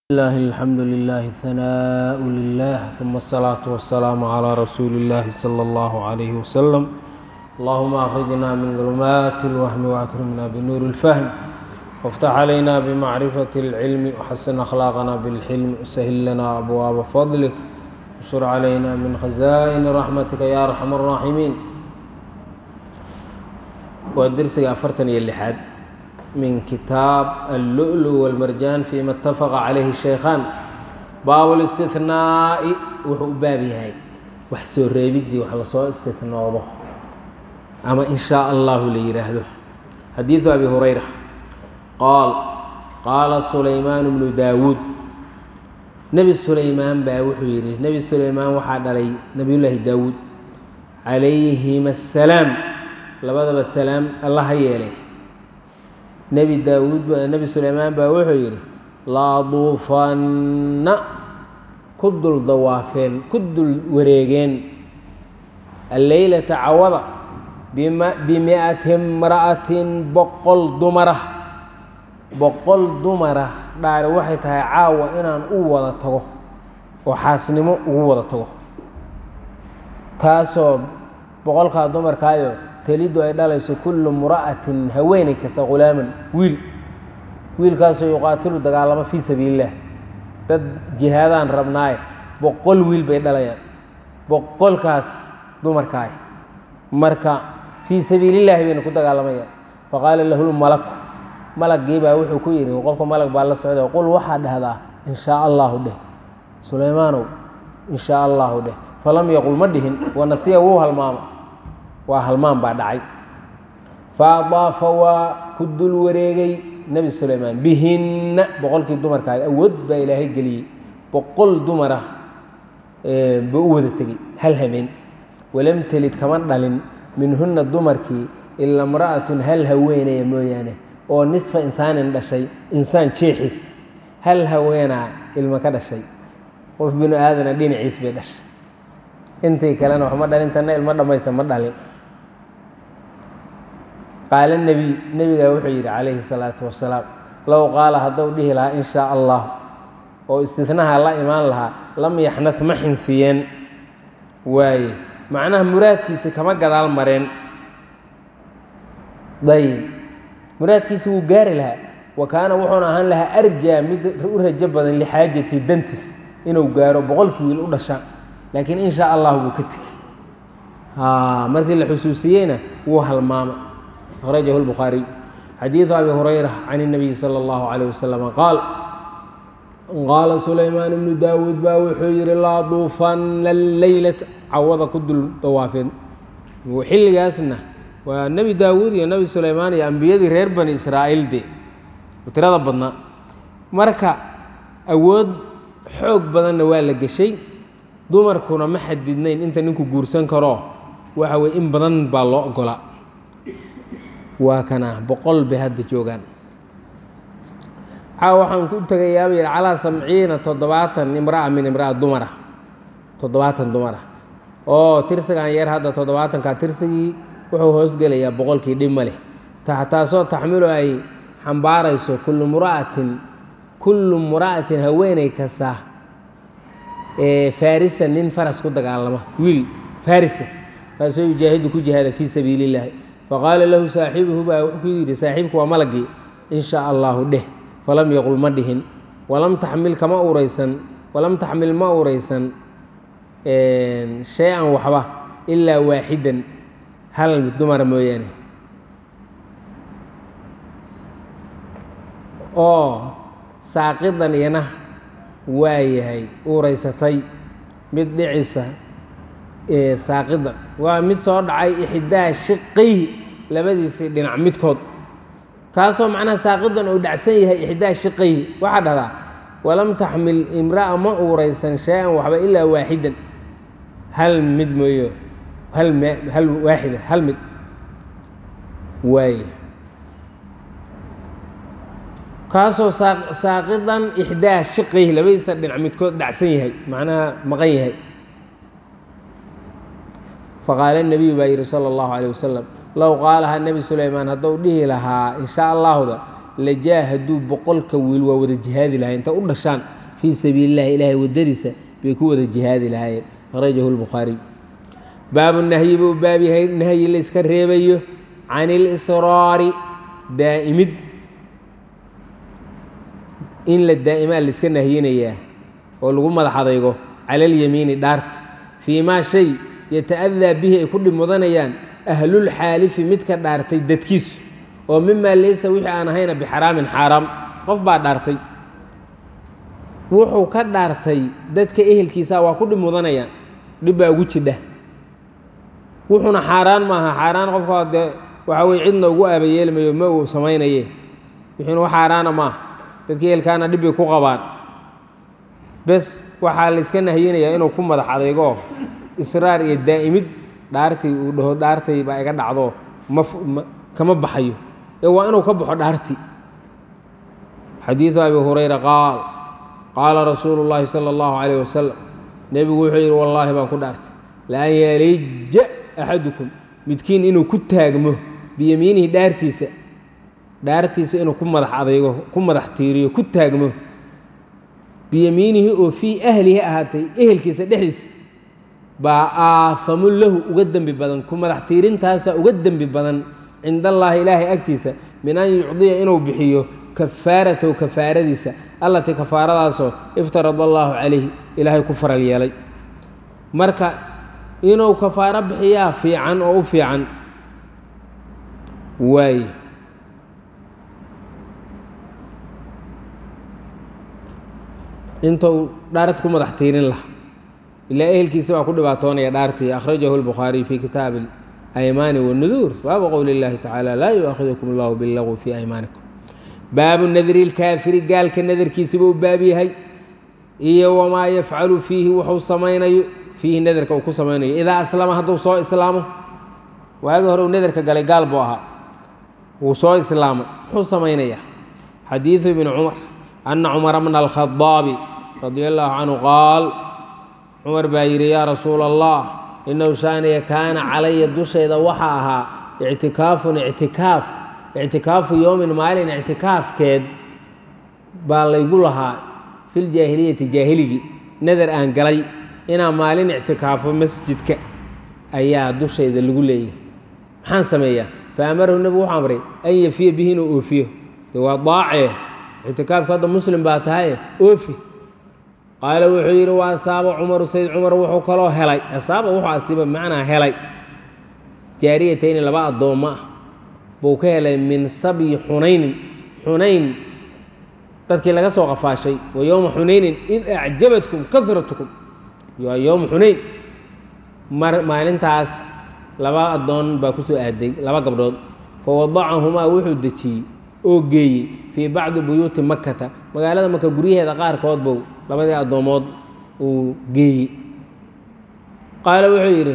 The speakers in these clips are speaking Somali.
الله الحمد لله ثناء لله ثم الصلاة والسلام على رسول الله صلى الله عليه وسلم اللهم أخرجنا من ظلمات الوهم وأكرمنا بنور الفهم وافتح علينا بمعرفة العلم وحسن أخلاقنا بالحلم وسهل لنا أبواب فضلك وانشر علينا من خزائن رحمتك يا أرحم الراحمين ودرسك أفرتن يلحاد من كتاب اللؤلؤ والمرجان فيما اتفق عليه الشيخان باب الاستثناء wuxuu u baab yahay wax soo reebidii wax lasoo istinoodo ama in shaa allahu la yidhaahdo xadiidu abi hurayra qaal qaala sulaymaan bnu daawuud nebi sulaymaan baa wuxuu yidhi nebi sulaymaan waxaa dhalay nebiyullaahi daawuud calayhima assalaam labadaba salaam alla ha yeelay nebi daawuud nebi sulaymaan baa wuxuu yidhi laaduufanna ku dul dawaafeen ku dul wareegeen alleylata cawada bimi'ati imra'atin boqol dumara boqol dumara dhaari waxay tahay caawa inaan u wada tago oo xaasnimo ugu wada tago taasoo boqolkaa dumarkaayo telidu ay dhalayso kullu mura'atin haweeney kasta khulaaman wiil wiilkaasoo yuqaatilu dagaalamo fii sabiililah dad jihaadaan rabnaaye boqol wiil bay dhalayaan boqolkaas dumarkaay marka fii sabiilillaahi bayna ku dagaalamayaan faqaala lahu lmalaku malagii baa wuxuu ku yidhi qofka malag baa la socda qul waxaa dhahdaa in shaa allahu dheh sulaymaanow in shaa allahu dheh falam yaqul ma dhihin wanasiya wuu halmaama waa halmaan baa dhacay fa adaafa waa ku dul wareegay nebi sulaymaan bihinna boqolkii dumarkaas awood baa ilaahay geliyey boqol dumar ah ba u wada tegey hal hameen walam telid kama dhalin minhunna dumarkii ila imra'atun hal haweenaya mooyaane oo nisfa insaanin dhashay insaan jeexis hal haweenaa ilmo ka dhashay qof binu aadana dhinaciis bay dhashay intii kalena waxma dhalin tanna ilmo dhammaysa ma dhalin qaala nebiy nebigaa wuxuu yidhi calayhi salaatu wasalaam low qaala hadduu dhihi lahaa in shaa allah oo istinaha la imaan lahaa lam yaxnad ma xinfiyeen waaye macnaha muraadkiisi kama gadaal mareen dayib muraadkiisi wuu gaari lahaa wa kaana wuxuuna ahaan lahaa arjaa mid u rajo badan lixaajati dantis inuu gaaro boqolkii wiil u dhashaan laakiin in shaa allah wuu ka tegi markii la xusuusiyeyna wuu halmaamay أخرجه البخاري xديiث أبي هريرة عن النبي صلى الله عليه وسلم قال qاaل سليمان بن داود ba wuxuu yihi laa duufana الleyلة cawada ku dul dawaafeen xilligaasna waa nebi daawuud iyo nebi sulaymaan iyo ambiyadii reer bani israa'iil de tirada badnaa marka awood xoog badanna waa la geshay dumarkuna ma xadidnayn inta ninku guursan karo waxa weye in badan baa loo ogolaa waa kana boqol bay hadda joogaan caa waxaan ku tegayaaba yidhi calaa sabciina toddobaatan imra'a min imra'a dumara toddobaatan dumara oo tirsigan yar hadda toddobaatanka tirsigii wuxuu hoosgelayaa boqolkii dhib ma leh taasoo taxmilu ay xambaarayso kullu mura'atin kullu mura'atin haweeney kasta ee farisa nin faras ku dagaalama wiil farisa kaasoo yujaahidu ku jihaada fii sabiili illaahi faqaala lahu saaxibuhu baa wuxuu ku yidhi saaxiibku waa malagii in shaa allahu dheh falam yaqul ma dhihin walam taxmil kama uraysan walam taxmil ma uraysan shay-an waxba ilaa waaxidan hal dumara mooyaane oo saaqidan iyana waa yahay uuraysatay mid dhicisa saaqidan waa mid soo dhacay ixdaa shiqayhi labadiisii dhinac midkood kaasoo macnaha saaqidan uu dhacsan yahay ixdaa shiqayhi waxaa dhahdaa walam taxmil imra'a ma uuraysan shay-an waxba ilaa waaxidan hal mid mooyo hal hal waaxida hal mid waaye kaasoo saaqidan ixdaa shiqayhi labadiisa dhinac midkood dhacsan yahay macnaha maqan yahay faqaala nebiyu baa yidhi sala allahu calayh wasalam low qaalahaa nebi sulaymaan hadduu dhihi lahaa in shaa allahuda lajaa hadduu boqolka wiil waa wada jihaadi lahay inta u dhashaan fii sabiili illahi ilaahay waddadiisa bay ku wada jihaadi lahaayeen akhrajahu lbukhaariy baabu nahyi buu baab yahay nahyi la iska reebayo can ilisraari daa'imid in la daa'imaa la iska nahyinayaa oo lagu madax adaygo cala alyamiini dhaarta fii maa shay yata'adaa bihi ay ku dhib mudanayaan ahlulxaalifi midka dhaartay dadkiisu oo mimaa laysa wixii aan ahayna bixaraamin xaaraam qof baa dhaartay wuxuu ka dhaartay dadka ehelkiisa waa ku dhib mudanayaan dhib baa ugu jidha wuxuuna xaaraan maaha xaaraan qofka dee waxa weye cidna ugu aabayeelmayo ma uu samaynaye wixiina wax xaaraana maaha dadka ehelkaana dhib bay ku qabaan bes waxaa la iska nahyinayaa inuu ku madax adaygo israar iyo daa'imid dhaartii uu dhaho dhaartay baa iga dhacdo ma kama baxayo ee waa inuu ka baxo dhaartii xadiidu abi hurayra qaal qaala rasuulu llaahi sala allahu calayh wasalam nebigu wuxuu yidhi wallaahi baan ku dhaartay laan yalija axadukum midkiin inuu ku taagmo biyamiinihi dhaartiisa dhaartiisa inuu ku madax adaygo ku madax tiiriyo ku taagmo biyamiinihi oo fii ahlihi ahaatay ehelkiisa dhexdiisa baa aahamu lahu uga dembi badan ku madax tiirintaasaa uga dembi badan cinda allaahi ilaahay agtiisa min an yucdiya inuu bixiyo kafaaratahu kafaaradiisa allatii kafaaradaasoo iftarada allaahu calayhi ilaahay ku faral yeelay marka inuu kafaaro bixiyaa fiican oo u fiican waaye intuu dhaarad ku madax tiirin laha ilaa ehelkiisa baa ku dhibaatoonaya dhaartii akhrajahu lbukhaariy fii kitaabi aymaani wanuduur baabu qowli اllahi tacaala laa yu'aahidukum allahu billagwi fii aymaanikum baabu nadri lkaafiri gaalka nadarkiisiba u baab yahay iyo wamaa yafcalu fiihi wuxuu samaynayo fiihi nadarka uu ku samaynayo idaa aslama hadduu soo islaamo waagi hore uu nadarka galay gaal buu ahaa wuu soo islaamay muxuu samaynayaa xadiidu ibni cumar ana cumara bna alkhadaabi radia allahu canhu qaal cumar baa yidhi yaa rasuula allah inahu shaaniya kaana calaya dushayda waxaa ahaa ictikaafun ictikaaf ictikaafu yowmin maalin ictikaafkeed baa laygu lahaa filjaahiliyati jaahiligii nadar aan galay inaan maalin ictikaafo masjidka ayaa dushayda lagu leeyahay maxaan sameeyaa fa amarahu nebigu wuxuu amray an yafiya bihi inuu oofiyo de waa daacee ictikaafka hadda muslim baa tahaye oofi qaala wuxuu yidhi wa asaaba cumaru sayd cumar wuxuu kaloo helay asaaba wuxuu asiiba bimacnaa helay jaariyatayni laba addoommo ah buu ka helay min sabyi xunaynin xunayn dadkii laga soo qafaashay wa yowma xunaynin id acjabatkum kasratukum waa yowma xunayn mar maalintaas laba addoon baa ku soo aaday laba gabdhood fa wadacahumaa wuxuu dejiyey oo geeyey fii bacdi buyuuti makkata magaalada maka guryaheeda qaarkood bow labadii addoomood uu geeyey qaala wuxuu yidhi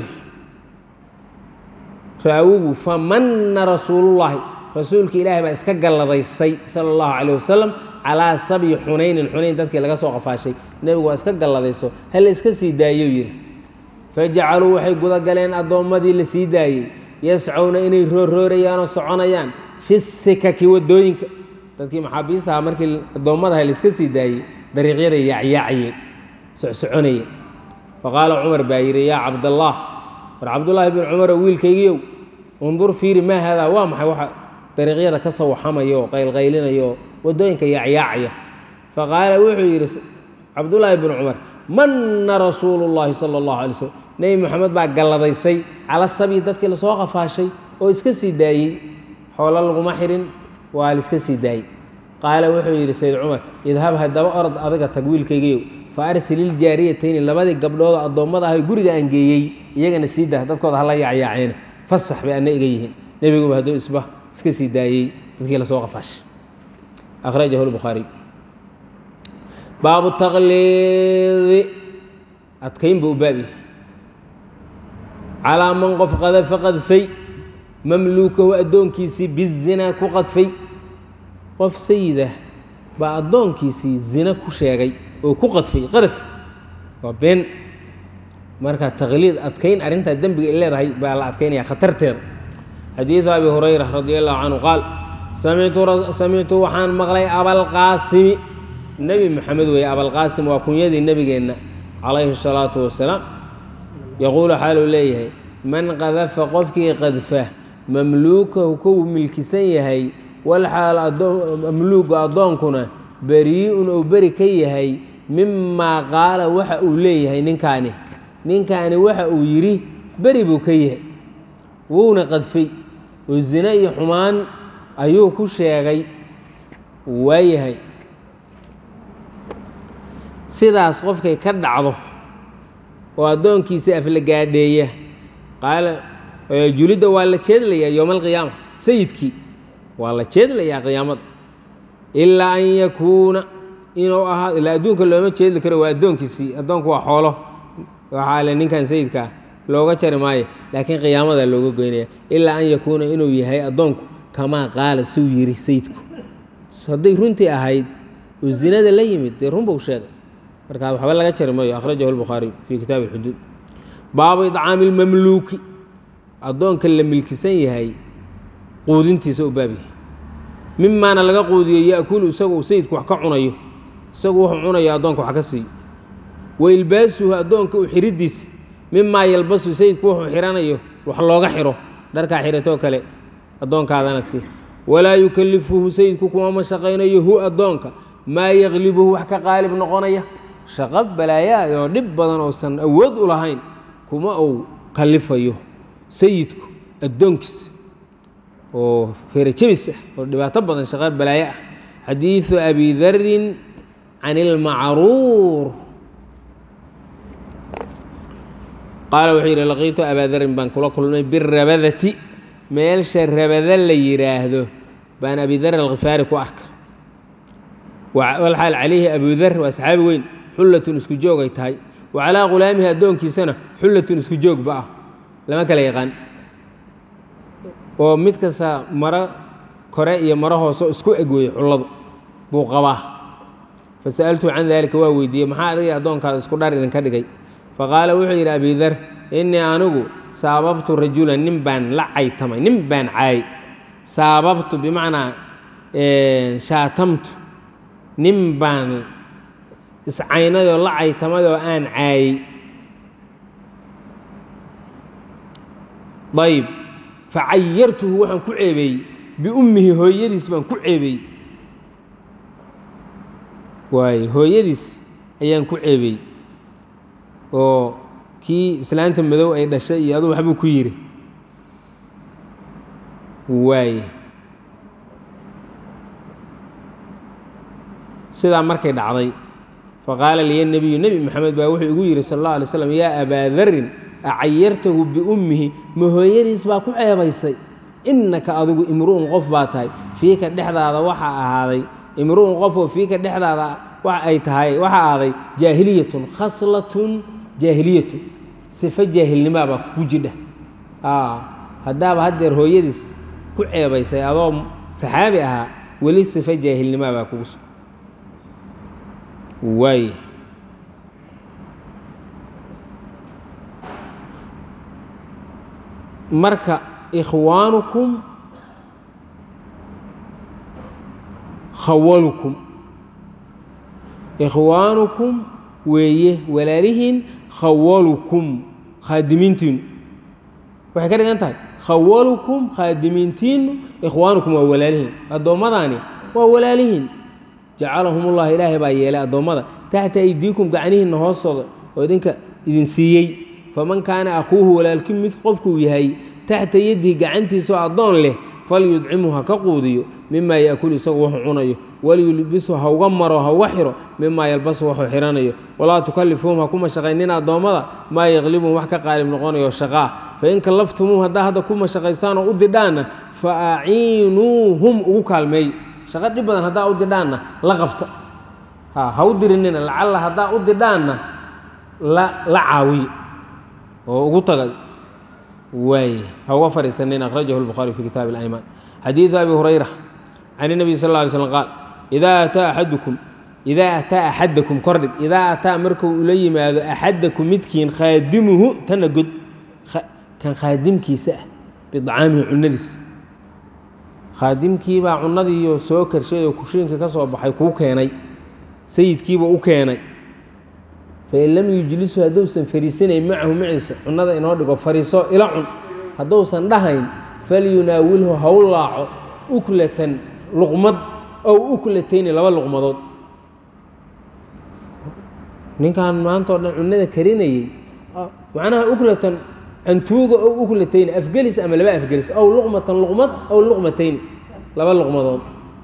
raawigu famanna rasuulullaahi rasuulka ilaahay baa iska galladaystay sala allahu calayh wasalam calaa sabyi xunaynin xunayn dadkii laga soo qafaashay nebigu waa iska galladayso hala iska sii daayou yidhi fajacaluu waxay gudagaleen addoommadii la sii daayey yascowna inay rooroorayaanoo soconayaan fi sikaki waddooyinka dadkii maxaabiista ahaa markii addoommadaha la iska sii daayey dariiqyaday yaacyaacayeen socsoconayeen faqaala cumar baa yidhi yaa cabdallaah war cabdullaahi bin cumarow wiilkaygiiow undur fiiri maa haadaa waa maxay waxa dariiqyada ka sawaxamaya oo qaylqaylinaya oo waddooyinka yaacyaacaya faqaala wuxuu yidhi cabdullaahi bin cumar manna rasuulu llaahi sala allahu alay slm nebi moxamed baa galladaysay cala sabyi dadkii lasoo qafaashay oo iska sii daayey xoolo laguma xirin waa laiska sii daayey qaala wuxuu yidhi sayd cumar idhab haddaba orod adiga tag wiilkaygiyow fa arsil iljaariyatayni labadii gabdhoodoo addoommada ahay guriga aan geeyey iyagana sii dah dadkooda hala yaacyaaceen fasax bay anna iga yihiin nebiguba hadduu isba iska sii daayey dadkii lasoo qafaashay akhrajahu lbukhaariy baabu taqliidi adkayn buu u baabyahay calaa man qof qadafa qadfay mamluukahu addoonkiisii bizinaa ku qadfay qof sayidah baa addoonkiisii zina ku sheegay oo ku qadfay qadaf waa been marka taqliid adkayn arrintaa dembiga ay leedahay baa la adkaynaya khatarteeda xadiidu abi hurayra radi allahu canhu qaal samictu waxaan maqlay abalqaasimi nebi moxamed weeye abalqaasim waa kunyadii nebigeenna calayhi salaatu wasalaam yaquulu xaaluu leeyahay man qadafa qofkii qadfa mamluukahu kow milkisan yahay walxaal mamluuga addoonkuna berii'un ou beri ka yahay mimaa qaala waxa uu leeyahay ninkaani ninkaani waxa uu yidhi beri buu ka yahay wuuna qadfay oo zine iyo xumaan ayuu ku sheegay waayahay sidaas qofkay ka dhacdo oo addoonkiisa aflagaadheeya qaala julidda waa la jeedlayaa yowma alqiyaama sayidkii waa la jeedlayaa qiyaamada ilaa an yakuuna inuu ahaa ilaa adduunka looma jeedli karo waa addoonkiisii addoonku waa xoolo waxaa le ninkan sayidkaa looga jari maayo laakiin qiyaamada looga goynaya ilaa an yakuuna inuu yahay addoonku kamaa qaala suu yidhi sayidku hadday runtii ahayd oo zinada la yimid dee run buu sheegay markaa waxba laga jari maayo akhrajahu lbukhaariy fii kitaabi alxuduud baabu idcaami lmamluuki addoonka la milkisan yahay quudintiisa u baab yahay mimaana laga quudiyo yaakulu isagu sayidku wax ka cunayo isagu wuxuu cunayo addoonka wax ka siiyo wa ilbaasuhu addoonka u xidhidiisa mimaa yalbasu sayidku wuxuu xihanayo wax looga xiro dharkaa xidhatoo kale addoonkaadana sii walaa yukallifuhu sayidku kuma mashaqaynayo hu addoonka maa yaklibuhu wax ka qaalib noqonaya shaqo balaayaad oo dhib badan oosan awood u lahayn kuma uu kallifayo sayidku addoonkiisa oo feerajabis ah oo dhibaato badan shaqo balaayo ah xadiidu abi darin can ilmacruur qaala wuxuu yidhi laqiitu abaa darin baan kula kulmay birabadati meelsha rabada la yidhaahdo baan abi dar alkhifaari ku arka walxaal calayhi abudar waa saxaabi weyn xullatun isku joog ay tahay wa calaa khulaamihi addoonkiisana xullatun isku joogba ah lama kala yaqaan oo mid kasta maro kore iyo maro hooso isku eg weeye xulladu buu qabaa fa sa'altuu can daalika waa weydiiyey maxaa adiga addoonkaada isku dhar idinka dhigay faqaala wuxuu yidhi abidar innii anigu saababtu rajulan nin baan la caytamay nin baan caayay saababtu bimacnaa shaatamtu nin baan iscaynadoo la caytamayoo aan caayey ayb facayartuhu waxaan ku ceebeeyey biummihi hooyadiis baan ku ceebeeyey waay hooyadiis ayaan ku ceebeeyey oo kii islaanta madow ay dhashay iyo aduu waxbuu ku yidhi waaye sidaa markay dhacday faqaala liya nebiyu nebi moxamed baa wuxuu igu yidhi sal alla alay slam yaa abaa darin acayartahu biummihi ma hooyadiis baa ku ceebaysay innaka adigu imru'un qof baa tahay fiika dhexdaada waxaa ahaaday imru'un qofoo fiika dhexdaada wax ay tahay waxaa ahaaday jaahiliyatun khaslatun jaahiliyatun sifo jaahilnimaa baa kugu jidha haddaaba haddeer hooyadiis ku ceebaysay adoo saxaabi ahaa weli sifo jaahilnimaa baa kugu sug waay marka ikhwaanukum khawalukum ikhwaanukum weeye walaalihiin khawalukum khaadimiintiinu waxay ka dhigan tahay khawalukum khaadimiintiinu ikhwaanukum waa walaalihiin addoommadaani waa walaalihiin jacalahum ullah ilaahay baa yeelay addoommada taxta aydiikum gacnihiinna hoostooda oo idinka idin siiyey faman kaana akhuuhu walaalkii mid qofkuu yahay taxta yadihi gacantiisaoo addoon leh falyudcimhu ha ka quudiyo mimaa yaakulu isagu wuxuu cunayo waliyulbisu ha uga maro ha uga xiro mimaa yalbasu wuxuu xihanayo walaa tukallifuuhum ha ku mashaqaynin addoommada maa yaqlibuhum wax ka qaalib noqonayo shaqaa fain kallaftumuuhum haddaa hadda ku mashaqaysaan oo u didhaanna fa aciinuuhum ugu kaalmeeyo shaqo dhib badan haddaa u didhaanna la qabta ha ha u dirinina lacalla haddaa u didhaanna la la caawiyo oo ugu taga waay ha uga fadhiisanin akhrajahu lbukhaari fi kitaabi اlaymaan xadiidu abi hurayra can الnabiy sal ه alay slm qaal idaa ataa axadukum idaa ataa axadakum kordhig idaa ataa markuu ula yimaado axadakum midkiin khaadimuhu tana god kan khaadimkiisa ah biطcaamihi cunadiisa khaadimkiibaa cunadiiyo soo karshay oo kushiinka ka soo baxay kuu keenay sayidkiiba u keenay fain lam yujlisu hadduusan fariisanayn macahu maciisa cunnada inoo dhigo fariiso ila cun hadduusan dhahayn falyunaawilhu haw laaco uklatan luqmad ow uklatayni laba luqmadood ninkan maanta o dhan cunnada karinayey macnaha uklatan cantuuga ow uklatayni afgelis ama laba afgelis ow luqmatan luqmad ow luqmatayni laba luqmadood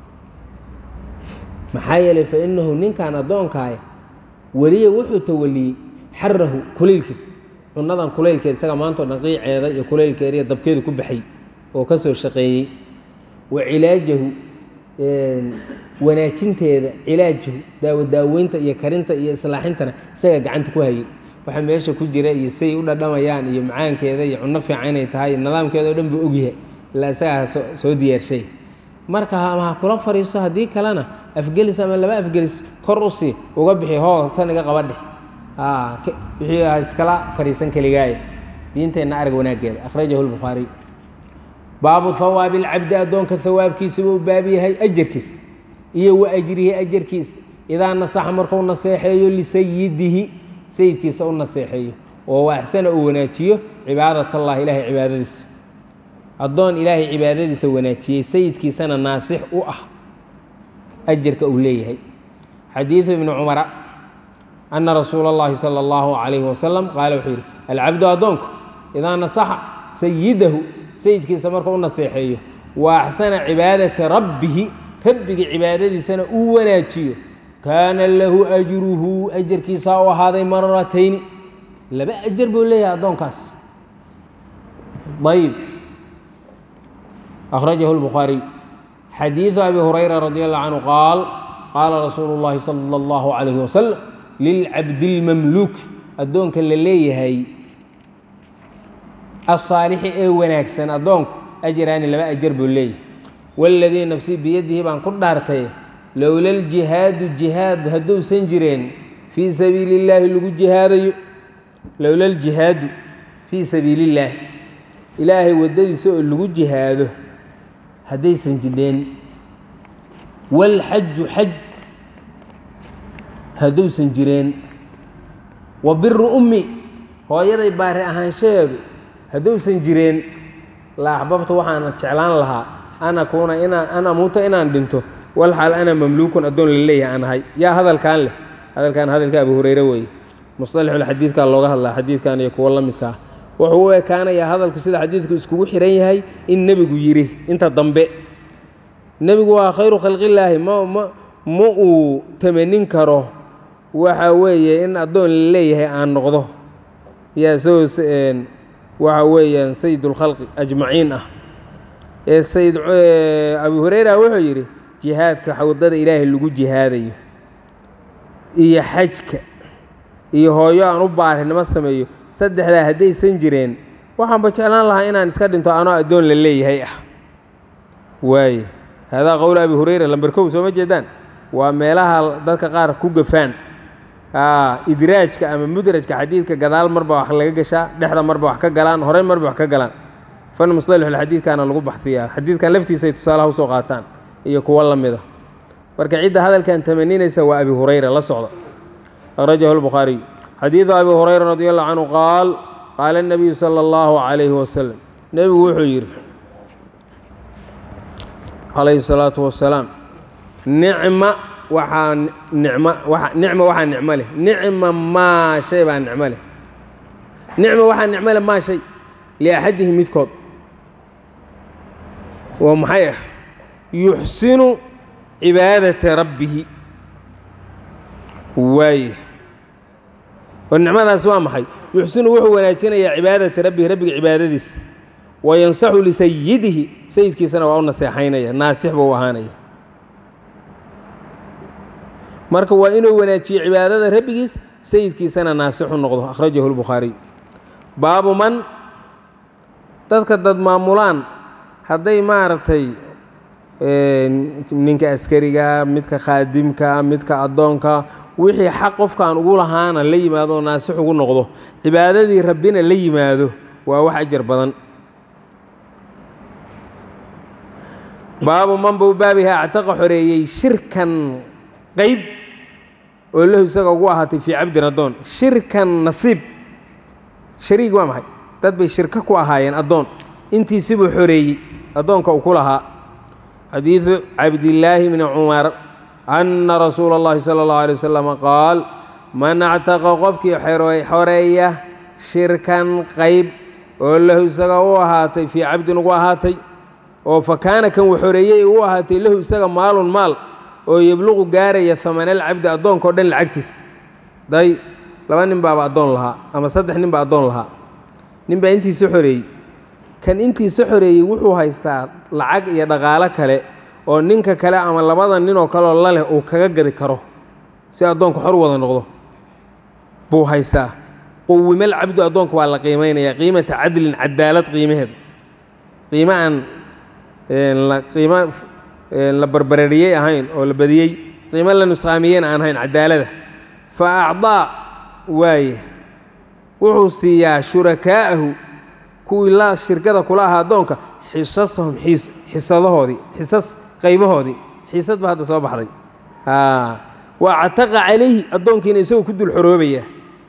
maxaa yeelay fa innahu ninkan addoonkaaya weliya wuxuu tawaliyey xarahu kulaylkiisa cunnadan kulaylkeeda isaga maantao dhan qiiceeda iyo kulaylkeeda iyo dabkeedu ku baxay oo ka soo shaqeeyey wa cilaajahu wanaajinteeda cilaajahu daawo daaweynta iyo karinta iyo islaaxintana isaga gacanta ku hayay waxa meesha ku jira iyo say u dhadhamayaan iyo macaankeeda iyo cunno fiican inay tahay nadaamkeeda o dhan buu ogyahay ilaa isagaa soo diyaarshay marka ama ha kula fariiso haddii kalena afgelis ama laba afgelis kor u sii uga bixi hoo tan iga qabadheh wixii a iskala fariisan keligaaya diinteenna arag wanaaggeeda akhrajahu lbukhaariy baabu hawaabi alcabdi addoonka hawaabkiisa buu baab yahay ajarkiisa iyo wa ajrihi ajarkiisa idaa nasaxa markuu naseexeeyo lisayidihi sayidkiisa u naseexeeyo oo waaxsana uu wanaajiyo cibaadat allah ilahay cibaadadiisa addoon ilaahay cibaadadiisa wanaajiyey sayidkiisana naasix u ah ajarka uu leeyahay xadiidu ibni cumara ana rasuula اllahi salى اllahu calayhi wasalam qaala wuxuu yidhi alcabdu addoonku idaa nasaxa sayidahu sayidkiisa markuu u naseexeeyo wa axsana cibaadata rabbihi rabbiga cibaadadiisana uu wanaajiyo kaana lahu ajruhu ajarkiisaa u ahaaday maratayni laba ajar buu leeyahay addoonkaas ayb أخرجه البخاري xadيiث أbي هريرة رضي الله عنه قاaل qاala رasuuل اللhi صلى الله عليه وسلم للcabد الmملوك addoonka la leeyahay الصاalixi ee wanaagsan addoonku أjraani laba أjar buu leeyahay والذيi نفسي biyadihi baan ku dhaartay lowla الجiهاadu جiهاad hadduusan jireen fيi sabiiل الlahi lagu jihaadayo lowla الجiهاadu fيi sabiiل الlahi ilaahay waddadiisa oo lagu jihaado haddaysan jidheen walxaju xaj hadduusan jireen wa biru ummi hooyaday baari ahaanshaheedu hadduusan jireen la axbabta waxaana jeclaan lahaa an akuuna inaa an amuuta inaan dhinto walxaal ana mamluukun addoon la leeyahay aan ahay yaa hadalkan leh hadalkan hadalka abu hureyre weeye musطalaxulxadiidkaa looga hadlaa xadiidkan iyo kuwo la midka ah wuxuu u ekaanayaa hadalku sida xadiidku iskugu xihan yahay in nebigu yidhi inta dambe nebigu waa khayru khalqillaahi ma ma ma uu tamanin karo waxa weeye in addoon la leeyahay aan noqdo yaa isagoo waxa weeyaan sayidulkhalqi ajmaciin ah ee sayid abu hureyra wuxuu yidhi jihaadka xawdada ilaahay lagu jihaadayo iyo xajka iyo hooyo aan u baarinimo sameeyo saddexdaa haddaysan jireen waxaanba jeclaan lahaa inaan iska dhinto anoo addoon la leeyahay ah waaye haadaa qowl abi hureyra lamber kow sooma jeedaan waa meelaha dadka qaar ku gafaan idraajka ama mudrajka xadiidka gadaal marba wax laga gashaa dhexda marba wax ka galaan horey marba wax ka galaan fan musطalixulxadiidkaana lagu baxsiyaa xadiidkan laftiisay tusaalaha usoo qaataan iyo kuwo la mida marka cidda hadalkan tamaninaysa waa abi hureyra la socda akhrajahu lbukhaariy xadiidu abi hurayra radi allahu canhu qaal qaala الnabiyu salى اllahu calayhi wasalam nebigu wuxuu yidhi calayhi الsalaatu wasalaam nicma waxaa nicma waa nicma waxaa nicmo leh nicma maa shay baa nicmo leh nicma waxaa nicmo leh maa shay liaxadihi midkood waa maxay ah yuxsinu cibaadata rabbihi waaye oo nicmadaas waa maxay yuxsinu wuxuu wanaajinayaa cibaadata rabbihi rabbiga cibaadadiis wa yansaxu lisayidihi sayidkiisana waa u naseexaynaya naasix buu ahaanaya marka waa inuu wanaajiyo cibaadada rabbigiis sayidkiisana naasixu noqdo akhrajahu lbukhaariy baabu man dadka dad maamulaan hadday maaragtay ninka askariga midka khaadimka midka addoonka wixii xaq qofkaan ugu lahaana la yimaado oo naasix ugu noqdo cibaadadii rabbina la yimaado waa wax ajar badan baabu man buu baabiha actaqa xoreeyey shirkan qeyb oo lahu isaga ugu ahaatay fii cabdin addoon shirkan nasiib shariig waa maxay dad bay shirko ku ahaayeen addoon intiisibuu xoreeyey addoonka uu ku lahaa xadiidu cabdillaahi bni cumar anna rasuula اllahi salى اllahu alay wasalam qaal man actaqa qofkii xoreeya shirkan qayb oo lahu isaga u ahaatay fii cabdin ugu ahaatay oo fa kaana kan uu xoreeyey u ahaatay lahu isaga maalun maal oo yebluqu gaaraya hamanalcabdi addoonka o dhan lacagtiis day laba nin baaba addoon lahaa ama saddex nin baa addoon lahaa nin baa intiisa xoreeyey kan intiisa xoreeyey wuxuu haystaa lacag iyo dhaqaalo kale oo ninka kale ama labada ninoo kaleoo la leh uu kaga gadi karo si addoonka xor wada noqdo buu haystaa quwimal cabdu addoonka waa la qiimaynaya qiimata cadlin cadaalad qiimaheeda qiimo aan qiimo la barbarariyey ahayn oo la badiyey qiimo la nusqaamiyeyna aan ahayn cadaalada fa acdaa waaye wuxuu siiyaa shurakaa'ahu kuwii la shirkada kula ahaa addoonka xisasahum xisadahoodii xisas qaybahoodii xiisad ba hadda soo baxday waa cataqa calayhi addoonkiina isagoo ku dul xoroobaya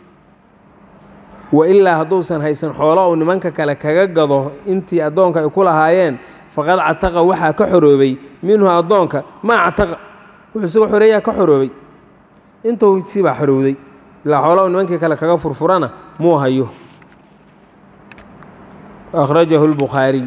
wa ilaa hadduusan haysan xoolo uu nimanka kale kaga gado intii addoonka ay ku lahaayeen faqad cataqa waxaa ka xoroobay minhu addoonka maa cataqa wuxuu isagoo xoreeyaa ka xoroobay intuu sibaa xorowday ilaa xoolo uu nimankii kale kaga furfurana muu hayo akhrajahu اlbukhaariy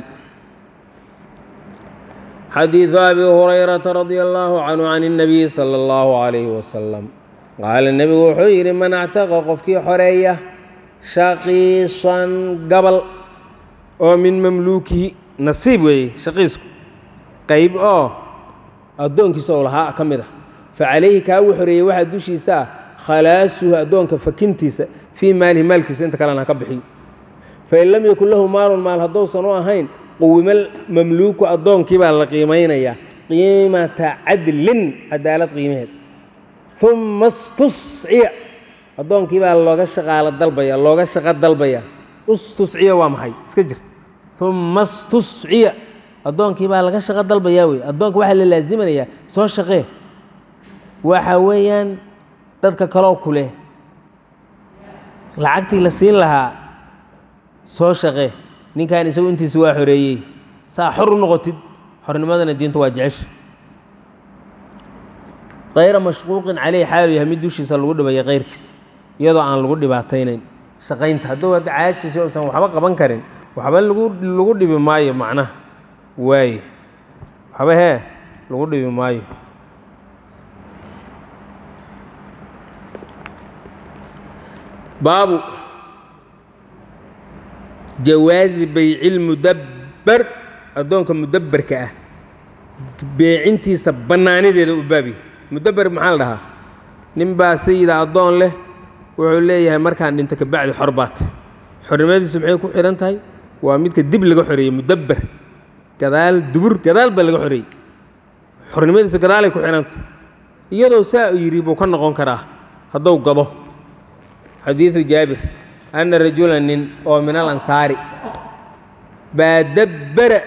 xadiidu abi hurayrata radia allaahu canhu can اnnabiyi sala اllahu calayhi wasalam qaala nebigu wuxuu yidhi man actaqa qofkii xoreeya shaqiisan gabal oo min mamluukihi nasiib weeye shaqiisku qayb oo addoonkiisa ou lahaa ka mid ah fa calayhi kaa uu xoreeyey waxaa dushiisa ah khalaasuhu addoonka fakintiisa fii maalihi maalkiisa inta kalena ha ka bixiyo fain lam yakun lahu maalun maal hadduusan u ahayn quwimal mamluuku addoonkii baa la qiimaynayaa qiimata cadlin cadaalad qiimaheed uma stusciya addoonkii baa looga shaqaalo dalbaya looga shaqo dalbaya ustusciya waa maxay iska jir uma stusciya addoonkii baa laga shaqo dalbayaa wey addoonka waxaa la laasiminayaa soo shaqee waxa weeyaan dadka kaloo ku leh lacagtii la siin lahaa soo shaqee ninkan isagu intiisa waa xoreeyey saa xor u noqotid xornimadana diintu waa jecesha kayra mashquuqin caleyh xaalu yahay mid dushiisa lagu dhibaya kayrkiisa iyadoo aan lagu dhibaataynayn shaqaynta hadduu hadda caajisi uusan waxba qaban karin waxba lagu lagu dhibi maayo macnaha waaye waxba hee lagu dhibi maayo baabu jawaazi baycilmudabber addoonka mudabberka ah beecintiisa bannaanideeda u baabiya mudabber maxaa la dhahaa nin baa sayida addoon leh wuxuu leeyahay markaan dhinto kabacdi xor baat xornimadiisu maxay ku xidhan tahay waa midka dib laga xoreeyey mudabber gadaal dubur gadaal baa laga xoreeyey xornimadiisa gadaalay ku xidhantah iyadoo saa u yidhi buu ka noqon karaa hadduu gado xadiidu jaabir anna rajula nin oo min al ansaari baa dabbera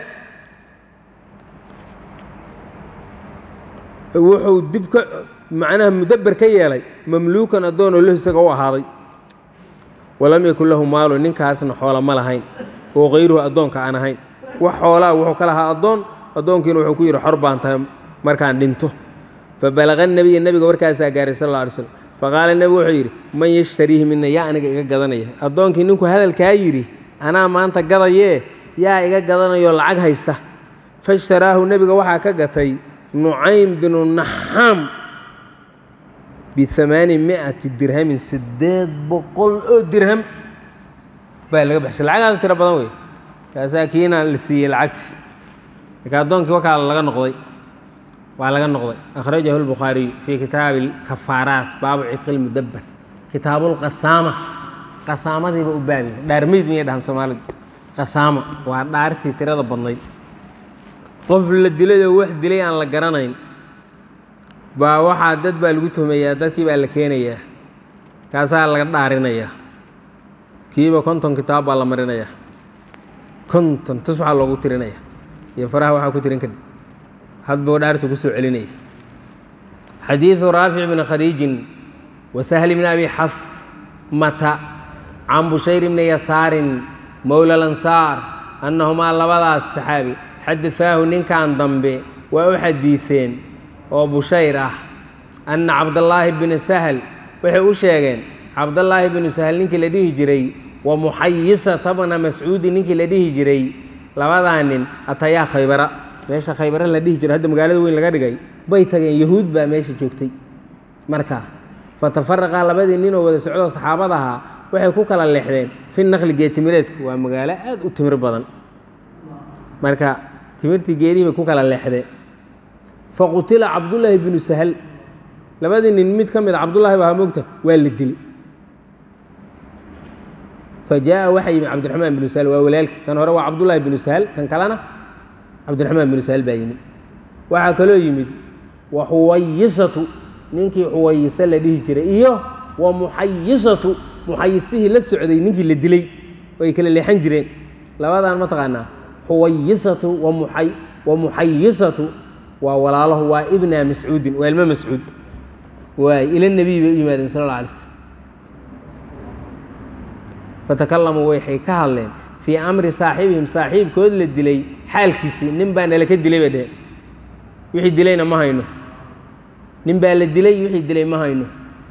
wuxuu dib ka macnaha mudabber ka yeelay mamluukan addoon oo lahu isaga u ahaaday walam yakun lahu maalu ninkaasna xoola ma lahayn oo kayruhu addoonka aan ahayn wax xoolaa wuxuu ka lahaa addoon addoonkiina wuxuu ku yidhi xor baan tahay markaan dhinto fabalaqa nebiya nebiga warkaasaa gaaray sal alla alay slam faqaala nebigu wuxuu yidhi man yashtariihi mina yaa aniga iga gadanaya addoonkii ninku hadalkaa yidhi anaa maanta gadayee yaa iga gadanayoo lacag haysta faishtaraahu nebiga waxaa ka gatay nucaym binu naxaam biamaani miati dirhamin siddeed boqol oo dirham baa laga baxshay lacagaas tiro badan wey kaasaa kiina la siiyey lacagtii marka addoonkii wakaa laga noqday waa laga noqday akhrajahu اlbukhaariyu fii kitaabi اlkafaaraat baabu cidqi اlmudabber kitaabu اlqasaama qasaamadiiba u baabiya dhaarmeyd miyay dhahan soomaalidu qasaama waa dhaartii tirada badnayd qof la dilay oo wax dilay aan la garanayn baa waxaa dad baa lagu tuhmayaa dadkii baa la keenayaa kaasaa laga dhaarinayaa kiiba konton kitaab baa la marinayaa konton tus waxaa loogu tirinaya iyo faraha waxaa ku tirin kadib hadbuu dhaarta ku soo celinaya xadiidu raafic bni khadiijin وسهل بن أبي حثمة عن بشير بن يسار مولى الأنصار أنهما لبدا الصحابي حدثاه نين كان ضمبي وأحديثين وبشير أن عبد الله بن سهل وحي أشيغين عبد الله بن سهل نينك لديه جري ومحيصة بن مسعود نينك لديه جري لبدا نين أتيا خيبرة meesha khaybare la dhihi jiro hadda magaalada weyn laga dhigay bay tageen yahuud baa meesha joogtay marka fatafaraqa labadii nin oo wada socdoo saxaabada ahaa waxay ku kala leexdeen fi naqli geetimireedka waa magaalo aad u timir badan marka timirtii geedihii bay ku kala leexdeen faqutila cabdullaahi binu sahal labadii nin mid ka mid a cabdullaahi baa mogta waa la dilay fa jaa waxa yimi cabdiraxmaan binu sahal waa walaalkii kan hore waa cabdullaahi binu sahal kan kalena cabdiraxmaan binu sahal baa yimid waxaa kaloo yimid wa xuwayisatu ninkii xuwayise la dhihi jiray iyo wa muxayisatu muxayisihii la socday ninkii la dilay oo ay kala leexan jireen labadan ma taqaanaa xuwayisatu wamuay wa muxayisatu waa walaalaho waa ibna mascuudin waa ilmo mascuud waay ila nebiy bay u yimaadeen sal alla alay slm fatakalamuu waxay ka hadleen fii amri saaxibihim saaxiibkood la dilay xaalkiisii nin baa nala ka dilay bay dheheen wixii dilayna ma hayno nin baa la dilay wixii dilay ma hayno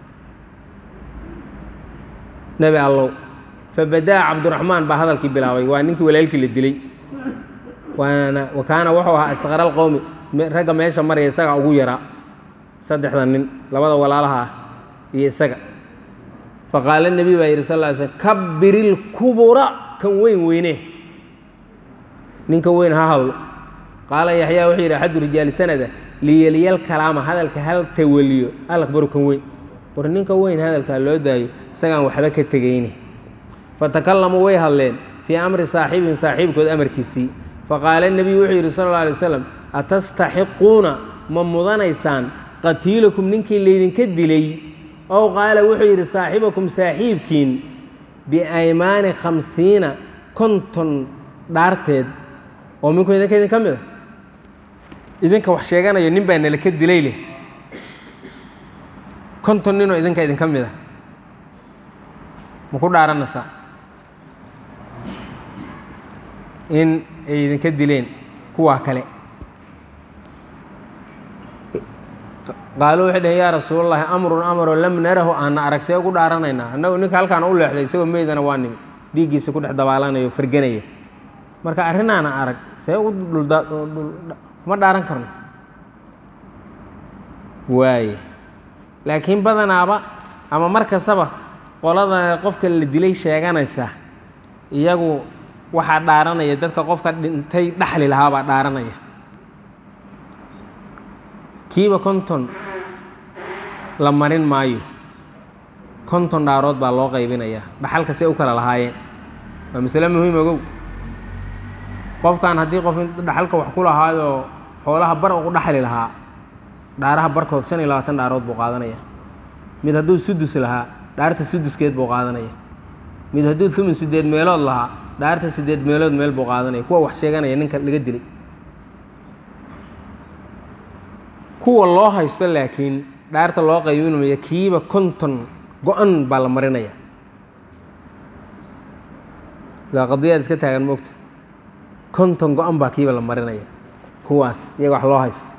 nebi allow fabadaa cabduraxmaan baa hadalkii bilaabay waa ninkii walaalkii la dilay waana wa kaana wuxuu ahaa asqara alqowmi ragga meesha maraya isaga ugu yaraa saddexda nin labada walaalaha ah iyo isaga faqaala nebiy baa yidhi sal ly slm kabirilkubura kan weyn weyne ninka weyn ha hadlo qaala yaxyaa wuxuu yidhi axadu rijaali sanada liyeliyal kalaama hadalka hal tawaliyo alakbaru kan weyn war ninka weyn hadalkaa loo daayo isagaan waxba ka tegayne fatakalamuu way hadleen fii amri saaxibihim saaxiibkood amarkiisii faqaala nebiyu wuxuu yidhi sal alla alay waslam atastaxiquuna ma mudanaysaan qatiilakum ninkii laydinka dilay ow qaala wuxuu yidhi saaxibakum saaxiibkiin biaymaani khamsiina konton dhaarteed oo minku idinka idin ka mid a idinka wax sheeganayo nin baa nala ka dilay leh konton ninoo idinka idinka mid a ma ku dhaaranaysaa in ay idinka dileen kuwaa kale qaaluu waxay dhaheen yaa rasuulallaahi amrun amaroo lam narahu aana arag see ugu dhaaranaynaa annagu ninka halkaan u leexday isagoo meydana waa nimi dhiiggiisa ku dhex dabaalanayo farganaya marka arrinaana arag see ugu kuma dhaaran karno waaye laakiin badanaaba ama mar kastaba qolada qofka la dilay sheeganaysa iyagu waxaa dhaaranaya dadka qofka dhintay dhaxli lahaabaa dhaaranaya kiiba konton la marin maayo konton dhaarood baa loo qaybinayaa dhaxalka see u kala lahaayeen waa masale muhiim ogow qofkan haddii qof dhaxalka wax ku lahaayoo xoolaha bar ugu dhaxli lahaa dhaaraha barkood shan iyo labaatan dhaarood buu qaadanaya mid hadduu sudus lahaa dhaarta suduskeed buu qaadanaya mid hadduu thumin sideed meelood lahaa dhaarta sideed meelood meel buu qaadanaya kuwa wax sheeganaya ninka laga dilay kuwa loo haysto laakiin dhaarta loo qaybinmaya kiiba konton go-an baa la marinaya waa qadiyaad iska taagan moogta konton go-an baa kiiba la marinaya kuwaas iyaga wax loo haysto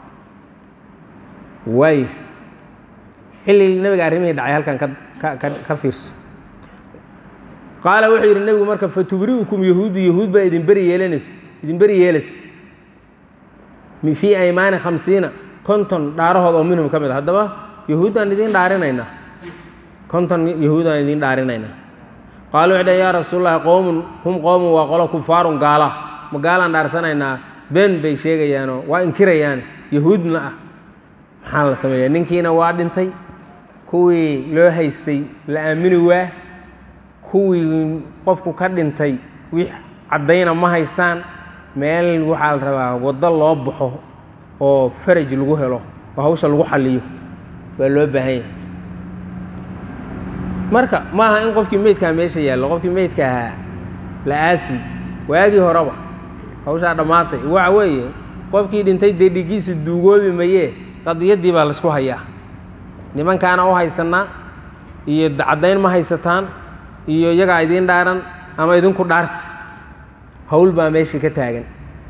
waayo xilli nebiga arrimihii dhacay halkan ka ka ka fiirso qaala wuxuu yidhi nebigu marka fatubri'ukum yahuudu yahuud baa idin beri yeelanaysa idin beri yeelaysa fii aymaani khamsiina konton dhaarahood oo minhum ka mid a haddaba yahuuddaan idiin dhaarinaynaa konton yahuudaan idiin dhaarinaynaa qaalu waxay dhaheen yaa rasuululahi qowmun hum qowmun waa qolo kufaarun gaala ma gaalaan dhaarsanaynaa been bay sheegayaanoo waa inkirayaan yahuudna ah maxaa la sameeyaa ninkiina waa dhintay kuwii loo haystay la aamini waa kuwii qofku ka dhintay wix caddayna ma haystaan meel waxaa la rabaa waddo loo baxo oo faraj lagu helo oo hawsha lagu xaliyo baa loo baahan yahay marka ma aha in qofkii meydkaa meesha yaallo qofkii meydka ahaa la aasi waagii horeba hawshaa dhammaatay waxa weeye qofkii dhintay dee dhigiisu duugoobi mayee qadiyaddii baa laysku hayaa nimankaana u haysanaa iyo caddayn ma haysataan iyo iyagaa idiin dhaaran ama idinku dhaarta hawl baa meeshii ka taagan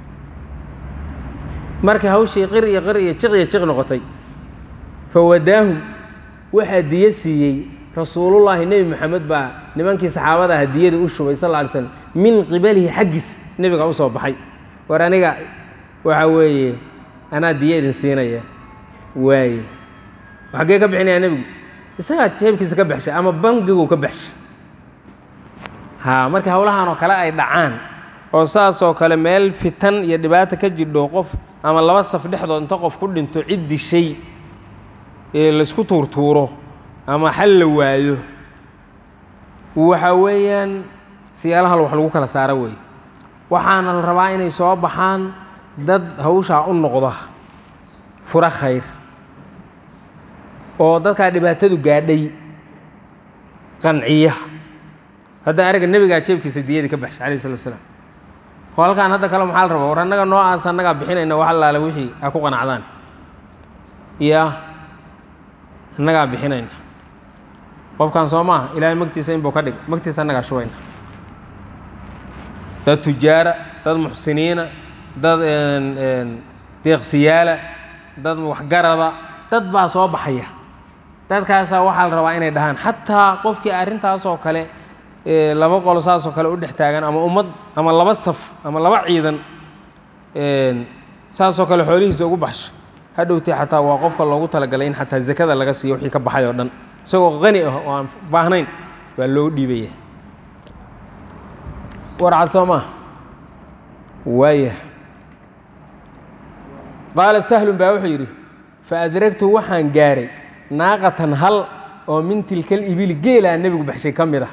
markii hawshii qir iyo qir iyo jiq iyo jiq noqotay fawadaahum waxaa diyo siiyey rasuulullaahi nebi moxamed baa nimankii saxaabada aha diyadii u shubay sal lla alay slam min qibalihi xaggiis nebiga u soo baxay war aniga waxa weeye anaa diyo idin siinaya waaye xaggee ka bixinayaa nebigu isagaa jeebkiisa ka baxshay ama bangiguu ka baxshay haa markii howlahan oo kale ay dhacaan oo saasoo kale meel fitan iyo dhibaata ka jidho qof ama laba saf dhexdood inta qof ku dhinto cid dishay ee laysku tuurtuuro ama xal la waayo waxa weeyaan siyaalaha wax lagu kala saaro weeye waxaana la rabaa inay soo baxaan dad hawshaa u noqda fura khayr oo dadkaa dhibaatadu gaadhay qanciya hadda ariga nebigaa jeebkiisa diyadii ka baxshay alayh salatu slam qolkaan hadda kale maxaa la rabaa war annaga noocaas annagaa bixinayna wax allaale wixii a ku qanacdaan ya annagaa bixinayna qofkan soo maaha ilaahay magtiisa inbuu ka dhig magtiisa annagaa shubayna dad tujaara dad muxsiniina dad deeqsiyaala dad waxgarada dad baa soo baxaya dadkaasaa waxaa la rabaa inay dhahaan xataa qofkii arrintaasoo kale laba qolo saasoo kale u dhex taagan ama ummad ama laba saf ama laba ciidan saasoo kale xoolihiisa ugu baxsho hadhowtee xataa waa qofka loogu talagalay in xataa zakada laga siiyo wixii ka baxay oo dhan isagoo qani ah oo aan baahnayn baa loo dhiibaya warcad soo maa waaya qaala sahlun baa wuxuu yidhi fa adragtu waxaan gaaray naaqatan hal oo min tilkal ibili geelaa nebigu baxshay ka mid ah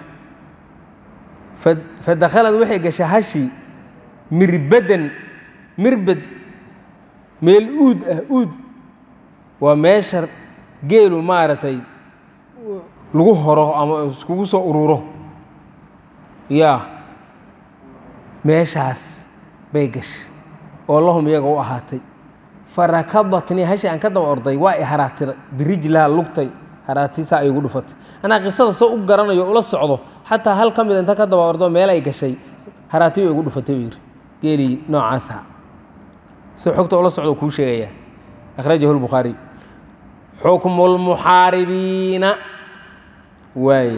fa dakhalad waxay gashay hashii mirbadan mirbad meel uud ah uud waa meesha geelu maaragtay lagu horo ama iskugu soo ururo yaa meeshaas bay gashay oo lahum iyaga u ahaatay farakadatnii hashi aan ka daba orday waa i haraatiday birijlaha lugtay haraatisaa ay igu dhufatay anaa qisada soo u garanayo ula socdo xataa hal ka mida inta ka daba ordo meel ay gashay haraati bay igu dhufatay buu yidhi geelii noocaasa si xogta ula socdo kuu sheegayaa akhrajahu lbukhaariy xukmu lmuxaaribiina waaye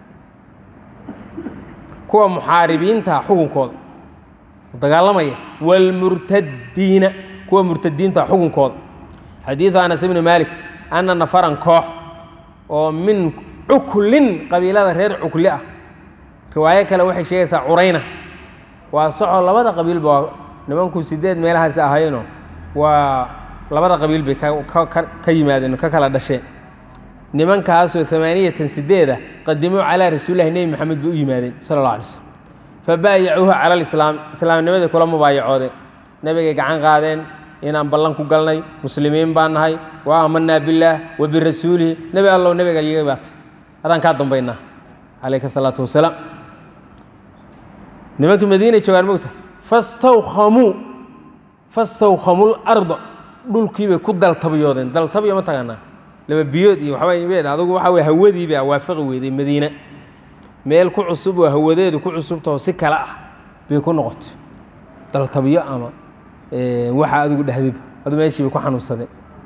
kuwa muxaaribiinta xukunkooda dagaalamaya wاlmurtadiina kuwa murtadiinta xukunkooda xadiiثu anas ibni malik ana nafaran koox oo min cuklin qabiilada reer cukli ah riwaayo kale waxay sheegaysaa curayna waa soco labada qabiilba waa nimanku sideed meelahaasi ahayno waa labada qabiil bay ka yimaadeen ka kala dhasheen nimankaasoo amaaniyatan sideeda qadimuu calaa rasuulilahi nebi maxamed bay u yimaadeen sala اllah alay slm fabaayacuuhu cala alislaam islaamnimadii kula mubaayacoodeen nebigay gacan qaadeen inaan ballan ku galnay muslimiin baan nahay wa aamanaa billaah wa birasuulihi nebi allow nebiga iga baatay adaan kaa dambaynaa calayka salaatu wasalaam nimankii madiinay joogaan mogta fastawkamuu fastawkamuu larda dhulkiibay ku daltabiyoodeen daltabiyo ma taqaanaa laba biyood iyo waxba adugu waxa wey hawadiibaa waafaqi weyday madiine meel ku cusub oo hawadeedu ku cusubtaho si kale ah bay ku noqotay daltabiyo ama waxa adigu dhehdiba adu meeshii bay ku xanuunsadeen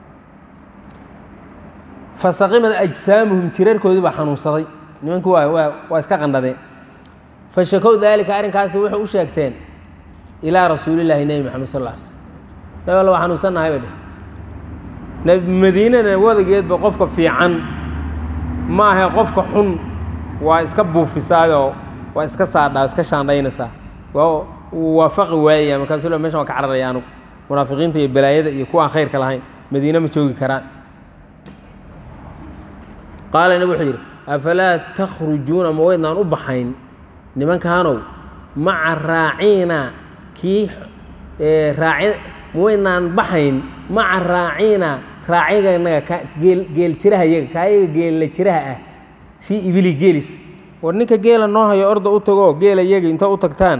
fasaqimad ajsaamuhum jirarkoodii baa xanuunsaday nimankii waa waa waa iska qandhadeen fashakow daalika arrinkaasi waxay u sheegteen ilaa rasuulillaahi nebi maxamed sal alla alay slm nabi alla waa xanuunsannahay bay dheh madiinana wadageedba qofka fiican ma ahe qofka xun waa iska buufisaayoo waa iska saadhaa iska shaandhaynaysaa waa waafaqi waayaya markaasu le meshan waa ka cararaya anugu munaafiqiinta iyo balaayada iyo kuwa aan khayrka lahayn madiine ma joogi karaan qaala nabig wuxuu yidhi afalaa takhrujuuna ma weydnaan u baxayn nimankaanow maca raaciina kii raaci ma weydnaan baxayn maca raaciina raaciganaga ka geel geel jiraha iyaga kaayaga geella jiraha ah fii ibili geelis war ninka geela noo hayo orda u tago geela iyaga inta u tagtaan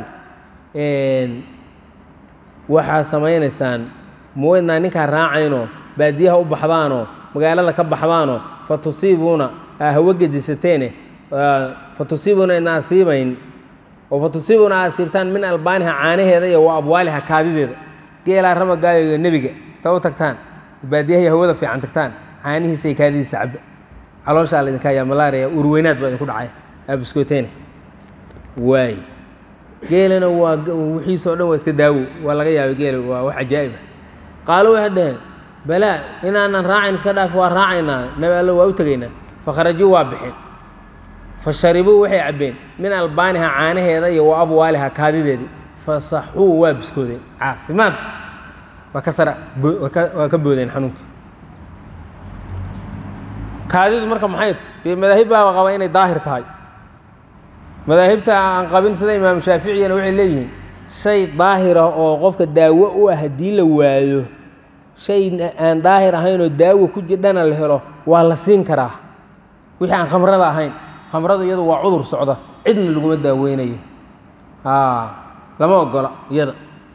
waxaa samaynaysaan ma weydnaan ninkaa raacaynoo baadiyaha u baxdaanoo magaalada ka baxdaanoo fa tusiibuuna aa hawo gedisateene fatusiibuna idna asiibayn oo fatusiibuna asiibtaan min albaaniha caanaheeda iyo wa abwaaliha kaadideeda geelaa ramagaayo nebiga ta u tagtaan baadiyahay hawada fiican tagtaan caanihiisa iyo kaadidiisa cabba calooshaa la idinka hayaa malaariya urweynaad baa idinku dhacay aabiskooteene waay geelana waa wixiisoo dhan waa iska daawo waa laga yaabay geela waa wax cajaa'iba qaalo waxay dhaheen balaa inaanan raacayn iska dhaaf waa raacaynaa nabi allo waa u tegaynaa fakharajuu waa bixeen fa sharibuu waxay cabbeen min albaaniha caanaheeda iyo wa abwaaliha kaadideedii fasaxuu waa biskoodeen caafimaad waa ka sara waa ka boodeen xanuunkii kaadidu marka maxay ta dee madaahib baaba qaba inay daahir tahay madaahibta aan qabin sida imaamu shaaficiyana waxay leeyihiin shay daahir ah oo qofka daawo u ah haddii la waayo shay aan daahir ahaynoo daawo ku jidhana la helo waa la siin karaa wixii aan khamrada ahayn khamrada iyadu waa cudur socda cidna laguma daaweynayo lama ogola iyada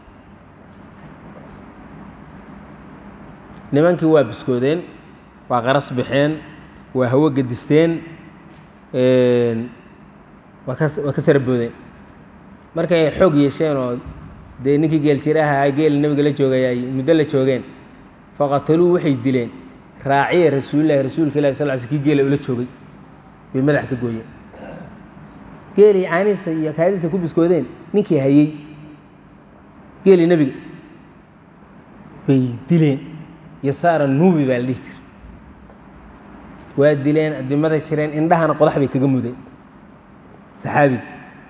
nimankii waa biskoodeen waa qaras baxeen waa hawo gedisteen waa ka waa ka saraboodeen markay xoog yeesheen oo dee ninkii geeljiraha geela nebiga la joogay ay muddo la joogeen faqataluu waxay dileen raaciya rasuulillahi rasuulka ilahi sal sl kii geela ula joogay bay madax ka gooyeen geelii caanihiisa iyo kaadiisa ku biskoodeen ninkii hayey geelii nebiga bay dileen yasaara nuubi baa la dhihi jira waa dileen adimaday jireen indhahana qodax bay kaga mudeen saxaabiga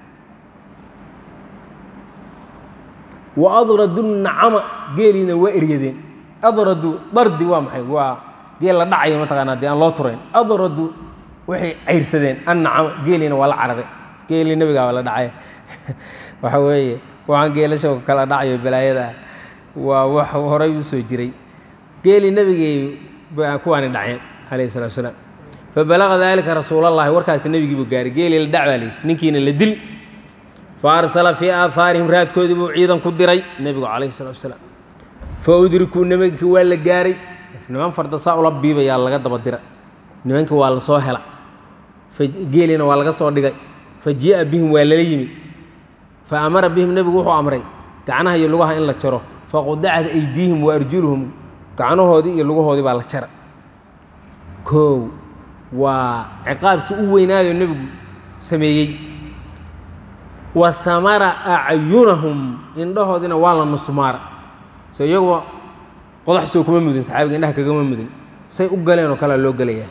wa adradu nacama geeliina waa eryadeen adradu dardi waa maxay waa geel la dhacayo mataqaanaa dee aan loo turayn adradu waxay cayrsadeen annacama geeliina waa la carare geelii nebigaa waa la dhacay waxa weeye waxaan geelasha kala dhacayo balaayada ah waa wax horay u soo jiray geelii nebigay kuwaani dhaceen calayhi salatu wasalaam fabalaqa daalika rasuulallahi warkaasi nebigiibuu gaaray geelii la dhac baa layidhi ninkiina la dil fa arsala fii aahaarihim raadkoodii buu ciidan ku diray nebigu calayhi salatu wasalaam fa udrikuu nimankii waa la gaaray niman farda saa ula biibayaa laga daba dira nimankii waa la soo hela geeliina waa laga soo dhigay fa jii'a bihim waa lala yimid fa amara bihim nebigu wuxuu amray gacnaha iyo lugaha in la jaro faqudacat aydiihim wa arjuluhum gacnahoodii iyo lugahoodii baa la jara koow waa ciqaabkii u weynaayo nebigu sameeyey wa samara acyunahum indhahoodiina waa la nusmaara so iyaguba qodax soo kuma mudin saxaabiga indhaha kagama mudin say u galeen oo kalea loo gelayaa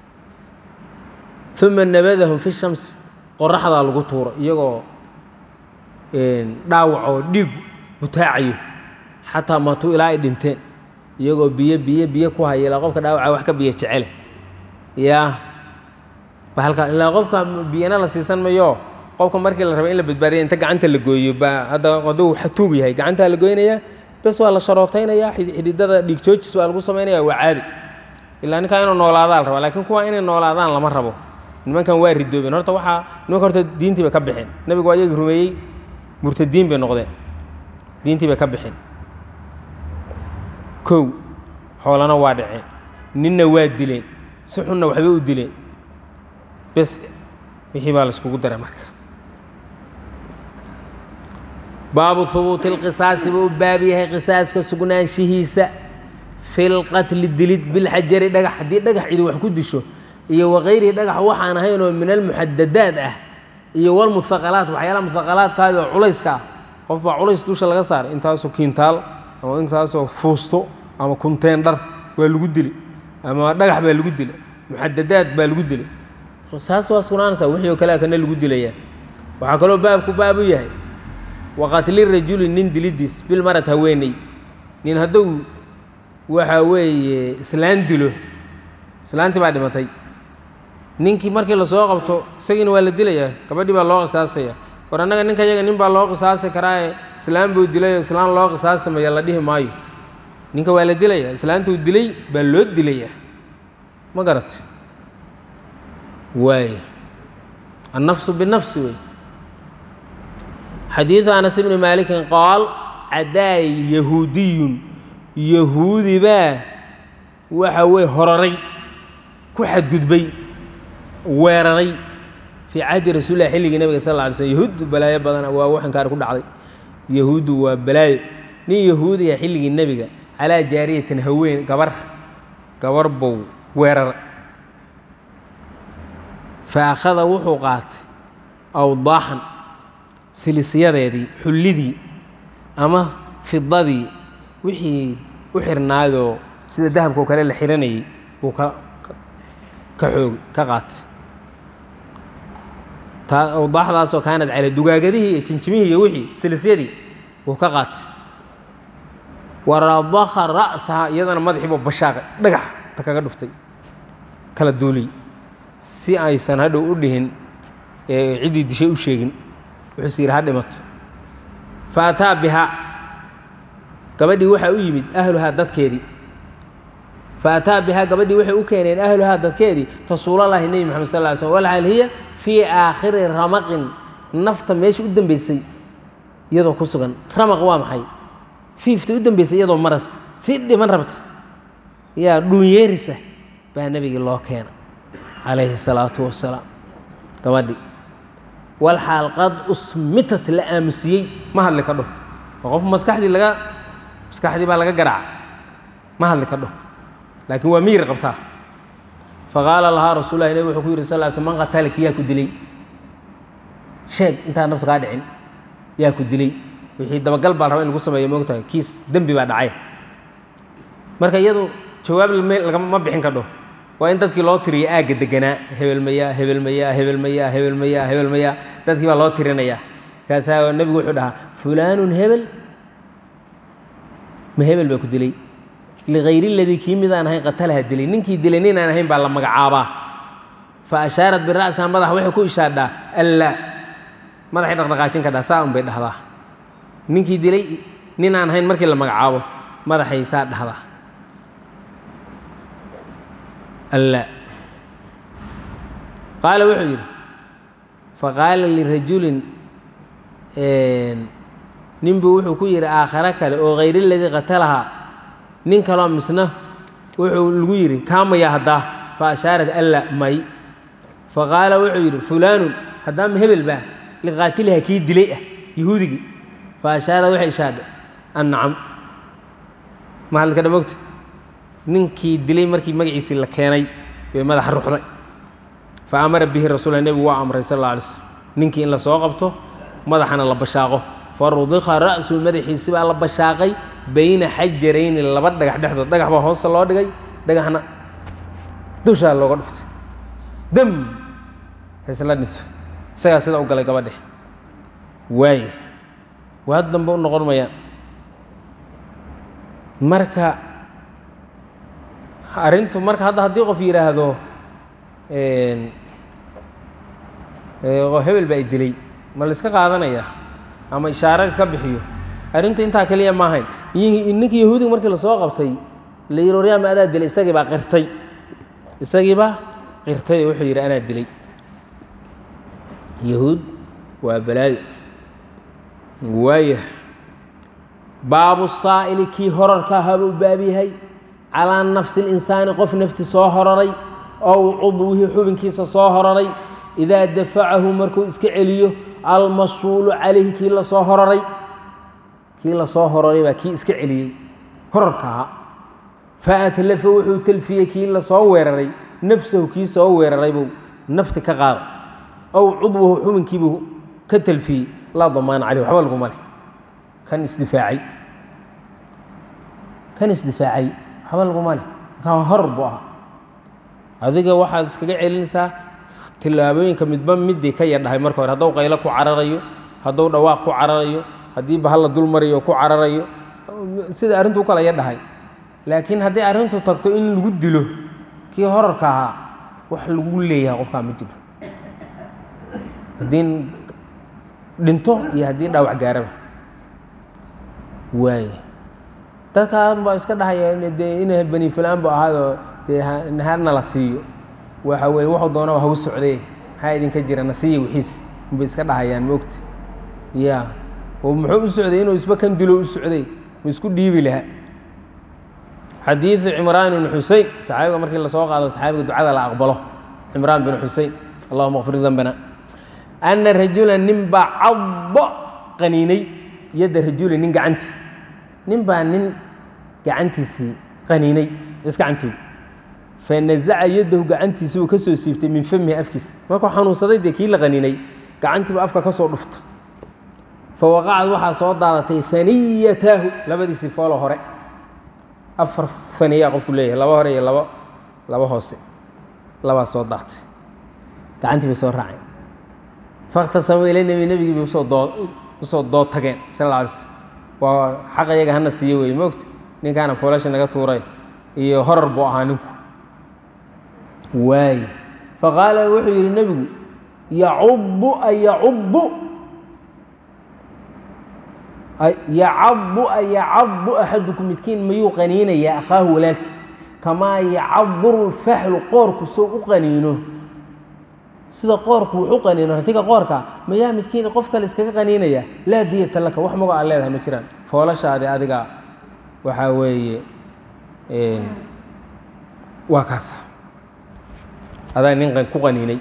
uma nabadahum fi shamsi qoraxdaa lagu tuuro iyagoo dhaawac oo dhiig butaacayo xataa maatuu ilaa ay dhinteen iyagoo biyo biyo biyo ku haya ilaa qofka dhaawaca wax ka biyo jecele yaa bahalka ilaa qofka biyana la siisan mayo qofka markii la raba in la badbaadiya inta gacanta la gooyo ba hadda hadduu tuug yahay gacantaa la goynayaa bes waa la sharootaynayaa xididada dhiig joojis baa lagu samaynaya waa caadi ilaa ninkaa inuu noolaadaa la rabaa lakiin kuwa inay noolaadaan lama rabo nimankan waa ridoobeen horta waxaa nimanka horta diintii bay ka baxeen nebigu waa iyagii rumeeyey murtadiin bay noqdeen diintii bay ka baxeen kow xoolana waa dhaceen ninna waa dileen si xunna waxbay u dileen bes wixii baa la iskugu daray marka baabu hubuuti اlqisaasi buu u baab yahay qisaaska sugnaanshihiisa fi lqatli dilid bilxajari dhagax haddii dhagax cidi wax ku disho iyo wakayrihi dhagax waxaan ahayn oo min almuxadadaad ah iyo walmuhaqalaat waxyaalaha muhaqalaadkaadi oo culayska ah qof baa culays dusha laga saaray intaasoo kiintaal ama intaasoo fuusto ama kunteendhar waa lagu dili ama dhagax baa lagu dila muxadadaad baa lagu dilay saas waa sugnaanaysaa wixii oo kalea kana lagu dilayaa waxaa kaloo baabku baab u yahay waqatli rajuli nin dilidiis bilmarad haweeney nin hadduu waxa weeye islaan dilo islaantii baa dhimatay ninkii markii lasoo qabto isagiina waa la dilayaa gabadhii baa loo qisaasaya war annaga ninka yaga nin baa loo qisaasi karaaye islaan buu dilayoo islaan loo qisaasamaya la dhihi maayo ninka waa la dilayaa islaantuu dilay baa loo dilayaa ma garat waay annafsu binafsi wey xadiidu anas ibni maalikin qaal cadaa yahuudiyun yahuudi baa waxa weye hororay ku xadgudbay weeraray fii cahdi rasuulilah xilligii nabiga sal lla alay slm yahuuddu balaayo badana waa waxankaari ku dhacday yahuuddu waa balaayo nin yahuudiya xilligii nebiga calaa jaariyatin haween gabar gabar bow weeraray fa akhada wuxuu qaatay awdaaxan silisyadeedii xullidii ama fidadii wixii u xirnaayoo sida dahabka oo kale la xiranayay buu ka ka xoogay ka qaatay taa awdaaxdaasoo kaanad cala dugaagadihii iyo jinjimihii iyo wixii silisyadii buu ka qaatay waradakha ra'saha iyadana madaxiibuu bashaaqay dhagax ta kaga dhuftay kala duuliyey si aysan hadhow u dhihin ciddii dishay u sheegin wuxuuse yidhi ha dhimato fa ataa bihaa gabadhii waxaa u yimid ahluhaa dadkeedii fa ataa bihaa gabadhii waxay u keeneen ahluhaa dadkeedii rasuulallaahi nebi moxamed sal ly slm walxal hiya fii aakhiri ramaqin nafta meesha u dambeysay iyadoo ku sugan ramaq waa maxay fiifta u dambeysay iyadoo maras si dhiman rabta yaa dhuunyeerisa baa nebigii loo keena calayhi salaatu wasalaam gabadhii walxaal qad usmitat la aamusiyey ma hadli ka dho oo qof maskaxdii laga maskaxdii baa laga garaaca ma hadli ka dho laakiin waa miyir qabtaa faqaala lahaa rasuul lahi nabig wuxuu ku yidhi sal l sl man qatalaki yaa ku dilay sheeg intaan nafta kaa dhicin yaa ku dilay wixii dabagal baa raba in lagu sameeyo moogtahay kiis dembi baa dhacay marka iyadu jawaab lagama bixin ka dho waa in dadkii loo tiriyo aagga deganaa hebelmayaa hebelmayaa hebelmayaa hebelmayaa hebelmayaa dadkii baa loo tirinayaa markaasaa nebigu wuxuu dhahaa fulaanun hebel ma hebel baa ku dilay ligayri ladii kii midaan ahayn qatalaha dilay ninkii dilay nin aan ahayn baa la magacaabaa fa ashaarat bira'saha madax waxay ku ishaadhaa allaa madaxay dhaqdhaqaajin kadhaa saa un bay dhahdaa ninkii dilay nin aan ahayn markii la magacaabo madaxay saa dhahdaa alla qaala wuxuu yidhi faqaala lirajulin ninbuu wuxuu ku yidhi aakhare kale oo hayri ladii qatalahaa nin kaloo misna wuxuu lagu yidhi kaamaya haddaa fa ashaarat alla may faqaala wuxuu yidhi fulaanun haddaa ma hebel baa liqaatiliha kii dilay ah yahuudigii fa ashaarad waxay ishaadhay annacam mahadlka dhamogta ninkii dilay markii magaciisii la keenay bay madaxa ruxday fa amara bihi rasuula nebigu waa amray sal alla alay slm ninkii in la soo qabto madaxana la bashaaqo fa rudika ra'su madaxiisi baa la bashaaqay bayna xajarayni laba dhagax dhexdood dhagax baa hoosta loo dhigay dhagaxna dushaa looga dhuftay dam haysla dhinto isagaa sida u galay gabadhe waaye waa dambe u noqon mayaan marka arrintu marka hadda haddii qof yidhaahdo hebel baa i dilay ma la iska qaadanaya ama ishaaro iska bixiyo arrintu intaa keliya ma ahayn ninkii yahuudiga markii lasoo qabtay la yidhi waryaama adaa dilay isagii baa qirtay isagii baa qirtay oo wuxuu yidhi anaa dilay yahuud waa balaayo waayah baabu saa'ili kii horarka ahaa buu baab yahay calaa nafsi اlinsaani qof nafti soo hororay ow cudwihii xubinkiisa soo hororay idaa dafacahu markuu iska celiyo almasuulu calayhi kii lasoo hororay kii lasoo hororay baa kii iska celiyey horarka ahaa faatlafa wuxuu telfiyey kii lasoo weeraray nafsahu kii soo weeraray buu nafti ka qaada ow cudwahu xubinkiibuu ka telfiyey laa damaana caleyh waxba laguma leh kan isdifaacay kan isdifaacay waxba laguma leh markaa horar buu ahaa adiga waxaad iskaga celinaysaa tillaabooyinka midba midii ka yadhahay marka hore hadduu qaylo ku cararayo hadduu dhawaaq ku cararayo haddii bahal la dul marayo ku cararayo sida arrintu u kala yadhahay laakiin haddii arrintu tagto in lagu dilo kii horarka ahaa wax lagu leeyahay qofkaa ma jiro haddii dhinto iyo haddii dhaawac gaaraba waaye dadkaan baa iska dhahaya dee ina bani fulaan bu ahaadoo dee hana la siiyo waxa weeye wuxuu doonaba hagu socday maxaa idinka jira nasiya wixiis unbay iska dhahayaan moogta ya oo muxuu u socday inuu isba kan dilo u socday ma isku dhiibi lahaa xadiidu cimraan ibni xusein saxaabiga markii lasoo qaado saxaabiga ducada la aqbalo cimraan bin xusein allahuma kfir dembana ana rajula nin baa caddo qaniinay yadda rajuli nin gacantii nin baa nin gacantiisii qaniinay isgacantoogi fanazaca yaddahu gacantiisi uu ka soo siibtay min famihi afkiisa markuu xanuunsaday dee kii la qaniinay gacantiiba afka ka soo dhufta fawaqacad waxaa soo daadatay haniyataahu labadiisii foolo hore afar haniyaa qofku leeyahay laba hore iyo laba laba hoose labaa soo daatay gacantii bay soo raaceen fakhtasamuu ila nebi nebigii bay usoo doo usoo dood tageen sal alla alay slm waa xaq iyaga hana siiye weeye moogta ninkaana foolasha naga tuuray iyo horar buu ahaa ninku waaye faqaala wuxuu yidhi nebigu yacubu a yacubu yacabu a yacabu axadukum midkiin mayuu qaniinayaa akhaahu walaalki kamaa yacaburu lfaxlu qoorku soo u qaniino sida qoorku wuxu qaniino ratiga qoorka mayaa midkiin qof kale iskaga qaniinaya laa diyata laka wax mago aan leedahay ma jiraan foolashaadi adiga waxaa weeye waa kaas adaa nin ku qaniinay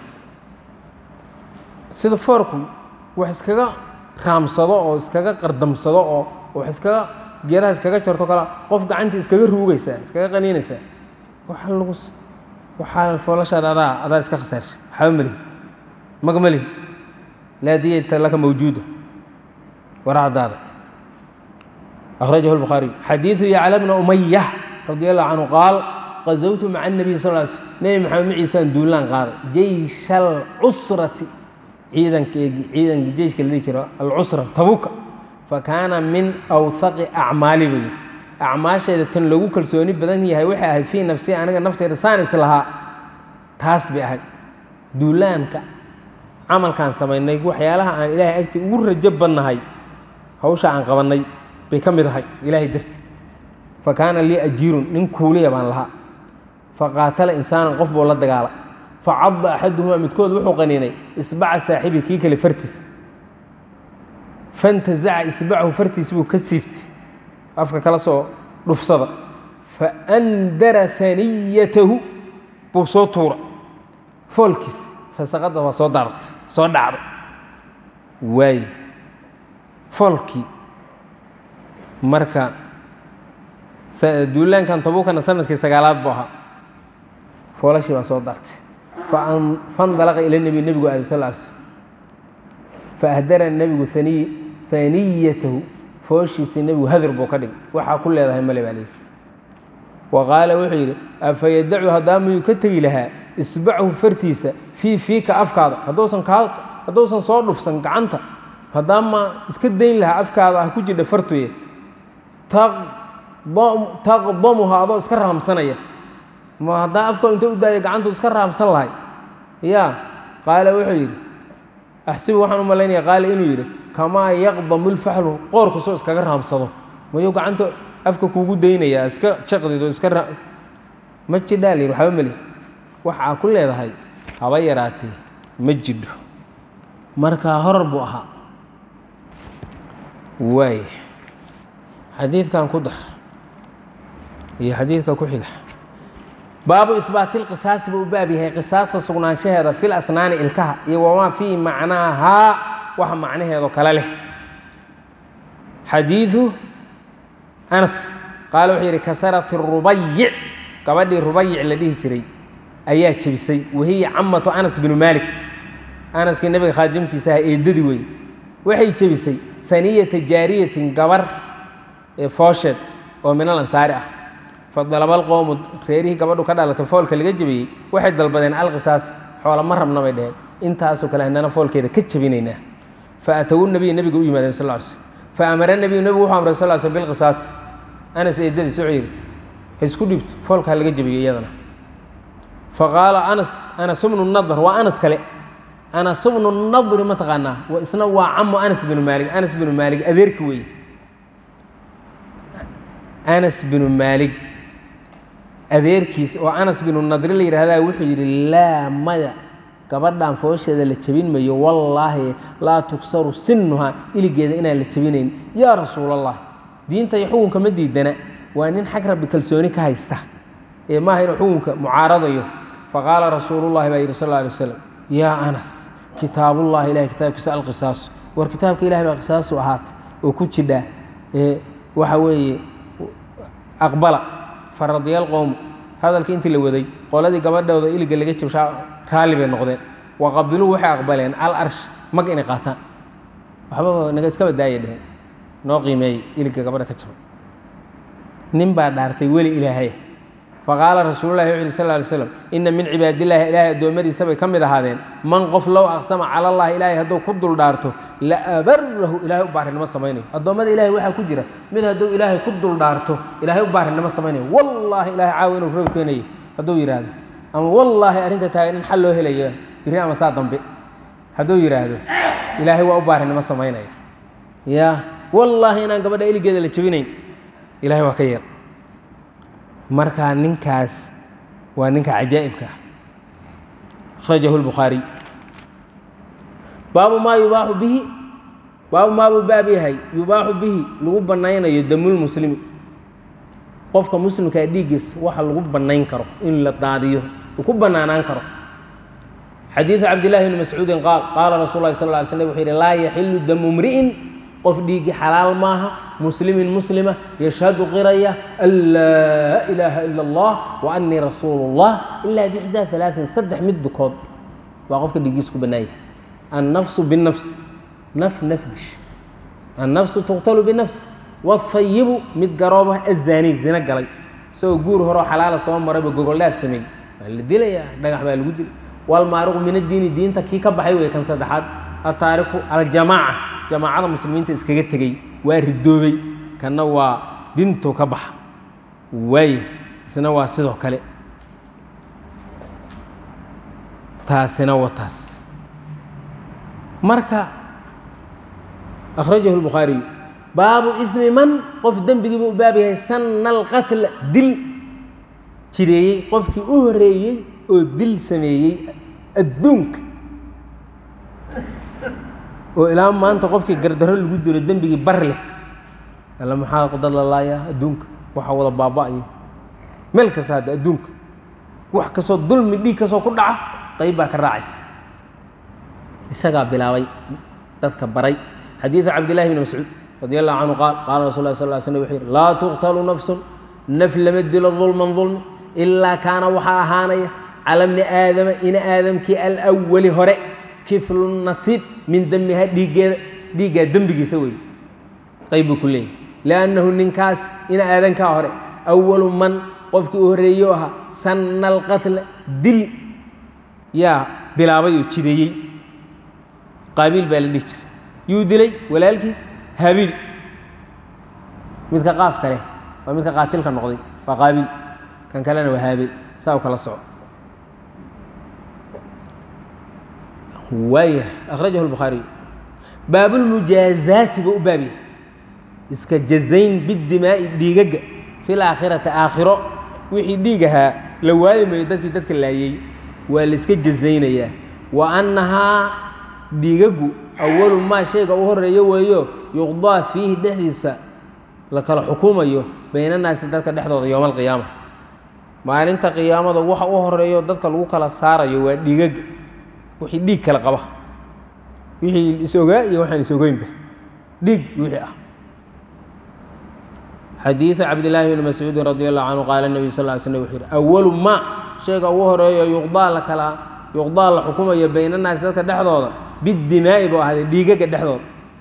sida foorku wax iskaga raamsado oo iskaga qardamsado oo wax iskaga geedaha iskaga jarto kale qof gacantii iskaga ruugaysaa iskaga qaniinaysaa waxa lagu waxaa foolashaada adaa adaa iska khasaarshay waxba malihi maga malihi laa diyata laka mawjuuda waracdaada akhrajahu lbukhaariyu xadiidu yacla bna umaya radi allahu canhu qaal qazawtu maca الnabiy sal l sl nebi maxamed maciisaan duulaan qaaday jeysh alcusrati ciidankeegi ciidanki jeyshka la dhihi jiro alcusra tabuka fakaana min awhaqi acmaali buu yidhi acmaasheeda tan loogu kalsooni badan yahay waxay ahayd fii nafsii aniga nafteyda saan is lahaa taas bay ahayd duulaanka camalkaan samaynay waxyaalaha aan ilaahay agti ugu rajo badnahay hawsha aan qabannay bay ka mid ahay ilaahay darti fa kaana lii ajiirun nin kuuliya baan lahaa faqaatala insaanan qof buu la dagaala facadda axaduhumaa midkood wuxuu qaniinay isbaca saaxibi kii kale fartiis fantazaca isbacahu fartiis buu ka siibtay afka kala soo dhufsada faandara haniyatahu buu soo tuura foolkiis fasaqada waa soo daartay soo dhacday waaye foolkii marka duulaankan tabuukana sanadkii sagaalaad buu ahaa foolashii baa soo daartay fandalaqa ila nebi nebigu aaday sal sl faahdara nebigu haniyatahu fooshiisii nebigu hadir buu ka dhigay waxaa ku leedahay male baa leeyihi wa qaala wuxuu yidhi afa yadacu haddaa miyuu ka tegi lahaa isbachu fartiisa fii fiika afkaada hadduusan kaa hadduusan soo dhufsan gacanta haddaa ma iska dayn lahaa afkaada ah ku jidha fartuye taqdamuha adoo iska raamsanaya ma haddaa afka inta u daaya gacantu iska raamsan lahay ya qaala wuxuu yidhi axsibu waxaan u malaynaya qaala inuu yidhi kamaa yaqdamu lfaxlu qoorku soo iskaga raamsado mayuu gacanta afka kuugu daynayaa iska jaqdido iska ma jidhaa la yidhi waxba meli waxaa ku leedahay haba yaraatee ma jidho markaa horar buu ahaa waay xadiidkan ku dar iyo xadiidka ku xiga baabu ihbaati lqisaasi buu u baab yahay qisaasta sugnaanshaheeda fil asnaani ilkaha iyo wamaa fii macnaahaa wax macnaheedo kale leh xadiidu anas qaala wuxuu yidhi kasarat rubayic gabadhii rubayic la dhihi jiray ayaa jebisay wahiya camatu anas binu maalik anaskii nebiga khaadimkiisa aha eedadii wey waxay jebisay haniyata jaariyatin gabar ee foosheed oo minal ansaari ah fadalabal qowmu reerihii gabadhu ka dhalatay foolka laga jebiyey waxay dalbadeen alqisaas xoola ma rabna bay dheheen intaasoo kale haddana foolkeeda ka jebinaynaa fa atawu nabiya nebiga u yimaadeen sal ly slm fa amara nebiyu nebigu wuxuu amray sal slm bilqisaas anas eedadiis wuxuu yidhi ha isku dhibto foolka ha laga jebiyo iyadana fa qaala anas anas bnu nadr waa anas kale anas bnu nadri ma taqaanaa isna waa camu anas binu maalig anas binu maalig adeerki weeye anas binu maalig adeerkiis oo anas binu nadri la yidhaahdaa wuxuu yidhi laa maya gabadhan foosheeda la jebin mayo wallaahi laa tugsaru sinuhaa iligeeda inaan la jebinayn yaa rasuul allah diinta iyo xukunka ma diidana waa nin xag rabbi kalsooni ka haysta ee maaha inuu xukunka mucaaradayo faqaala rasuulullahi baa yidhi sal lla alay waslam yaa anas kitaabullahi ilahay kitaabkiisa alqisaasu war kitaabka ilahay baa qisaasu ahaata oo ku jidha ee waxa weeye aqbala faradiyal qowmu hadalkii intii la waday qoladii gabadhooda iliga laga jabshaa raalli bay noqdeen waqabiluu waxay aqbaleen al arsh mag inay qaataan waxbaba naga iska badaaya dheheen noo qiimeeyey iliga gabadha ka jabay nin baa dhaartay weli ilaahay faqaala rasuululahi wuxu uhi sal ly slam ina min cibaadillaahi ilaahay addoommadiisa bay ka mid ahaadeen man qof low aqsama cala allahi ilaahay hadduu ku dul dhaarto la abarahu ilaahay u baarinimo samaynayo addoommada ilahay waxaa ku jira mid hadduu ilaahay ku dul dhaarto ilaahay u baarinimo samaynayo wallaahi ilahay caawi inuu roob keenayo hadduu yidhaahdo ama wallaahi arrinta taagan in xal loo helayo biri ama saa dambe hadduu yidhaahdo ilaahay waa u baarinimo samaynaya ya wallaahi inaan gabadha iligeeda la jebinayn ilahay waa ka yeer markaa ninkaas waa ninka cajaa'ibka ah akhrajahu lbukhaariy baabu maa yubaaxu bihi baabu maa buu baab yahay yubaaxu bihi lagu bannaynayo damulmuslimi qofka muslimkaa dhiiggiis waxa lagu bannayn karo in la daadiyo uu ku bannaanaan karo xadiidu cabdillahi bni mascuudin qaal qaala rasul lahi sal ly slm wuxuu yidhi laa yaxilu damu mri'in qof dhiiggi xalaal maaha muslimin muslima yashhadu qiraya an laa ilaaha ila allah wa anii rasuulu اllah ilaa bixdaa alaain saddex mid dukood baa qofka dhiiggiisa ku bannaaya annafsu binafs naf nafdish annafsu tuqtalu binafs wاhayibu mid garooba azaani zina galay isagoo guur horeo xalaala soo marayba gogoldhaaf sameeyey waa la dilayaa dhagax baa lagu dilay walmaariqu min addiini diinta kii ka baxay wey kan saddexaad ataariku aljamaaca jamaacada muslimiinta iskaga tegey waa ridoobay kanna waa dintuu ka baxa waaya isna waa sidoo kale taasina waa taas marka akhrajahu lbukhaariyu baabu ismi man qof dembigii buu u baab yahay sanna alqatla dil jireeyey qofkii u horeeyey oo dil sameeyey adduunka oo ilaa maanta qofkii gardarro lagu dilo dembigii bar leh alla maxaa dad la laayaa adduunka waxa wada baaba'aya meel kasta hadda adduunka wax kastoo dulmi dhiig kastoo ku dhaca qayb baa ka raacaysa isagaa bilaabay dadka baray xadiidu cabdillahi bni mascuud radi allahu canhu qaal qaala rasul lah sal ly slm wuxuu yidhi laa tuqtalu nafsun naf lama dilo dulman dulmi ilaa kaana waxaa ahaanaya cala bni aadama ina aadamkii alwali hore kiflu nasiib min damiha dhiiggeeda dhiiggaa dembigiisa wey qayb buu ku leeyahy liannahu ninkaas ina aadankaa hore awalu man qofkii u horreeyo ahaa sanna alqatla dil yaa bilaabay oo jideeyey qaabiil baa la dhihi jiray yuu dilay walaalkiis habiil midka qaaf kale waa midka qaatilka noqday waa qaabiil kan kalena waa haabiil saa u kala soco waaya akhrajahu lbukhaariy baabulmujaazaati buu u baabyahay iska jazayn bidimaa'i dhiigagga fi laakhirati aakhiro wixii dhiig ahaa la waayi mayo dadkii dadka laayey waa layska jazaynayaa wa annahaa dhiigaggu awalu maa shayga u horeeyo weeyo yuqdaa fiihi dhexdiisa la kala xukumayo baynanaasi dadka dhexdooda yowma alqiyaama maalinta qiyaamada waxa u horeeyo dadka lagu kala saarayo waa dhiigagga wixii dhiig kala qaba wixii is-ogaa iyo waxaan is-ogeynba dhiig wixii ah xadiiثu cabdillaahi bni mascuudin radi allahu canhu qaala nebiy sal ly slm wuxuu yihi awalu maa shayga ugu horeeyo yuqdaa la kala yuqdaa la xukumayo baynanaasi dadka dhexdooda bidimaa'i buu ahaaday dhiigaga dhexdooda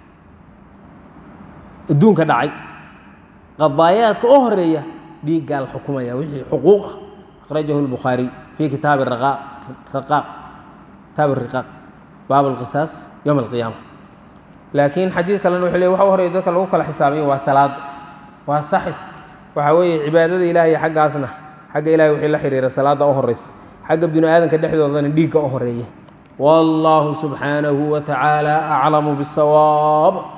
adduunka dhacay qadaayaadka u horeeya dhiiggaa la xukumaya wixii xuquuq ah akhrajahu lbukhaariy fii kitaabi raqaaq kitaab riqaaq baab alqisaas yowma alqiyaama laakiin xadiid kalena wuxuu ley waxa u horeeya dadka lagu kala xisaabiyo waa salaada waa saxis waxaa weeye cibaadada ilaahay xaggaasna xagga ilahay wixii la xiriira salaadda u horeysa xagga binu aadanka dhexdoodana dhiigga u horeeya wallaahu subxaanahu wa tacaala aclamu bisawaab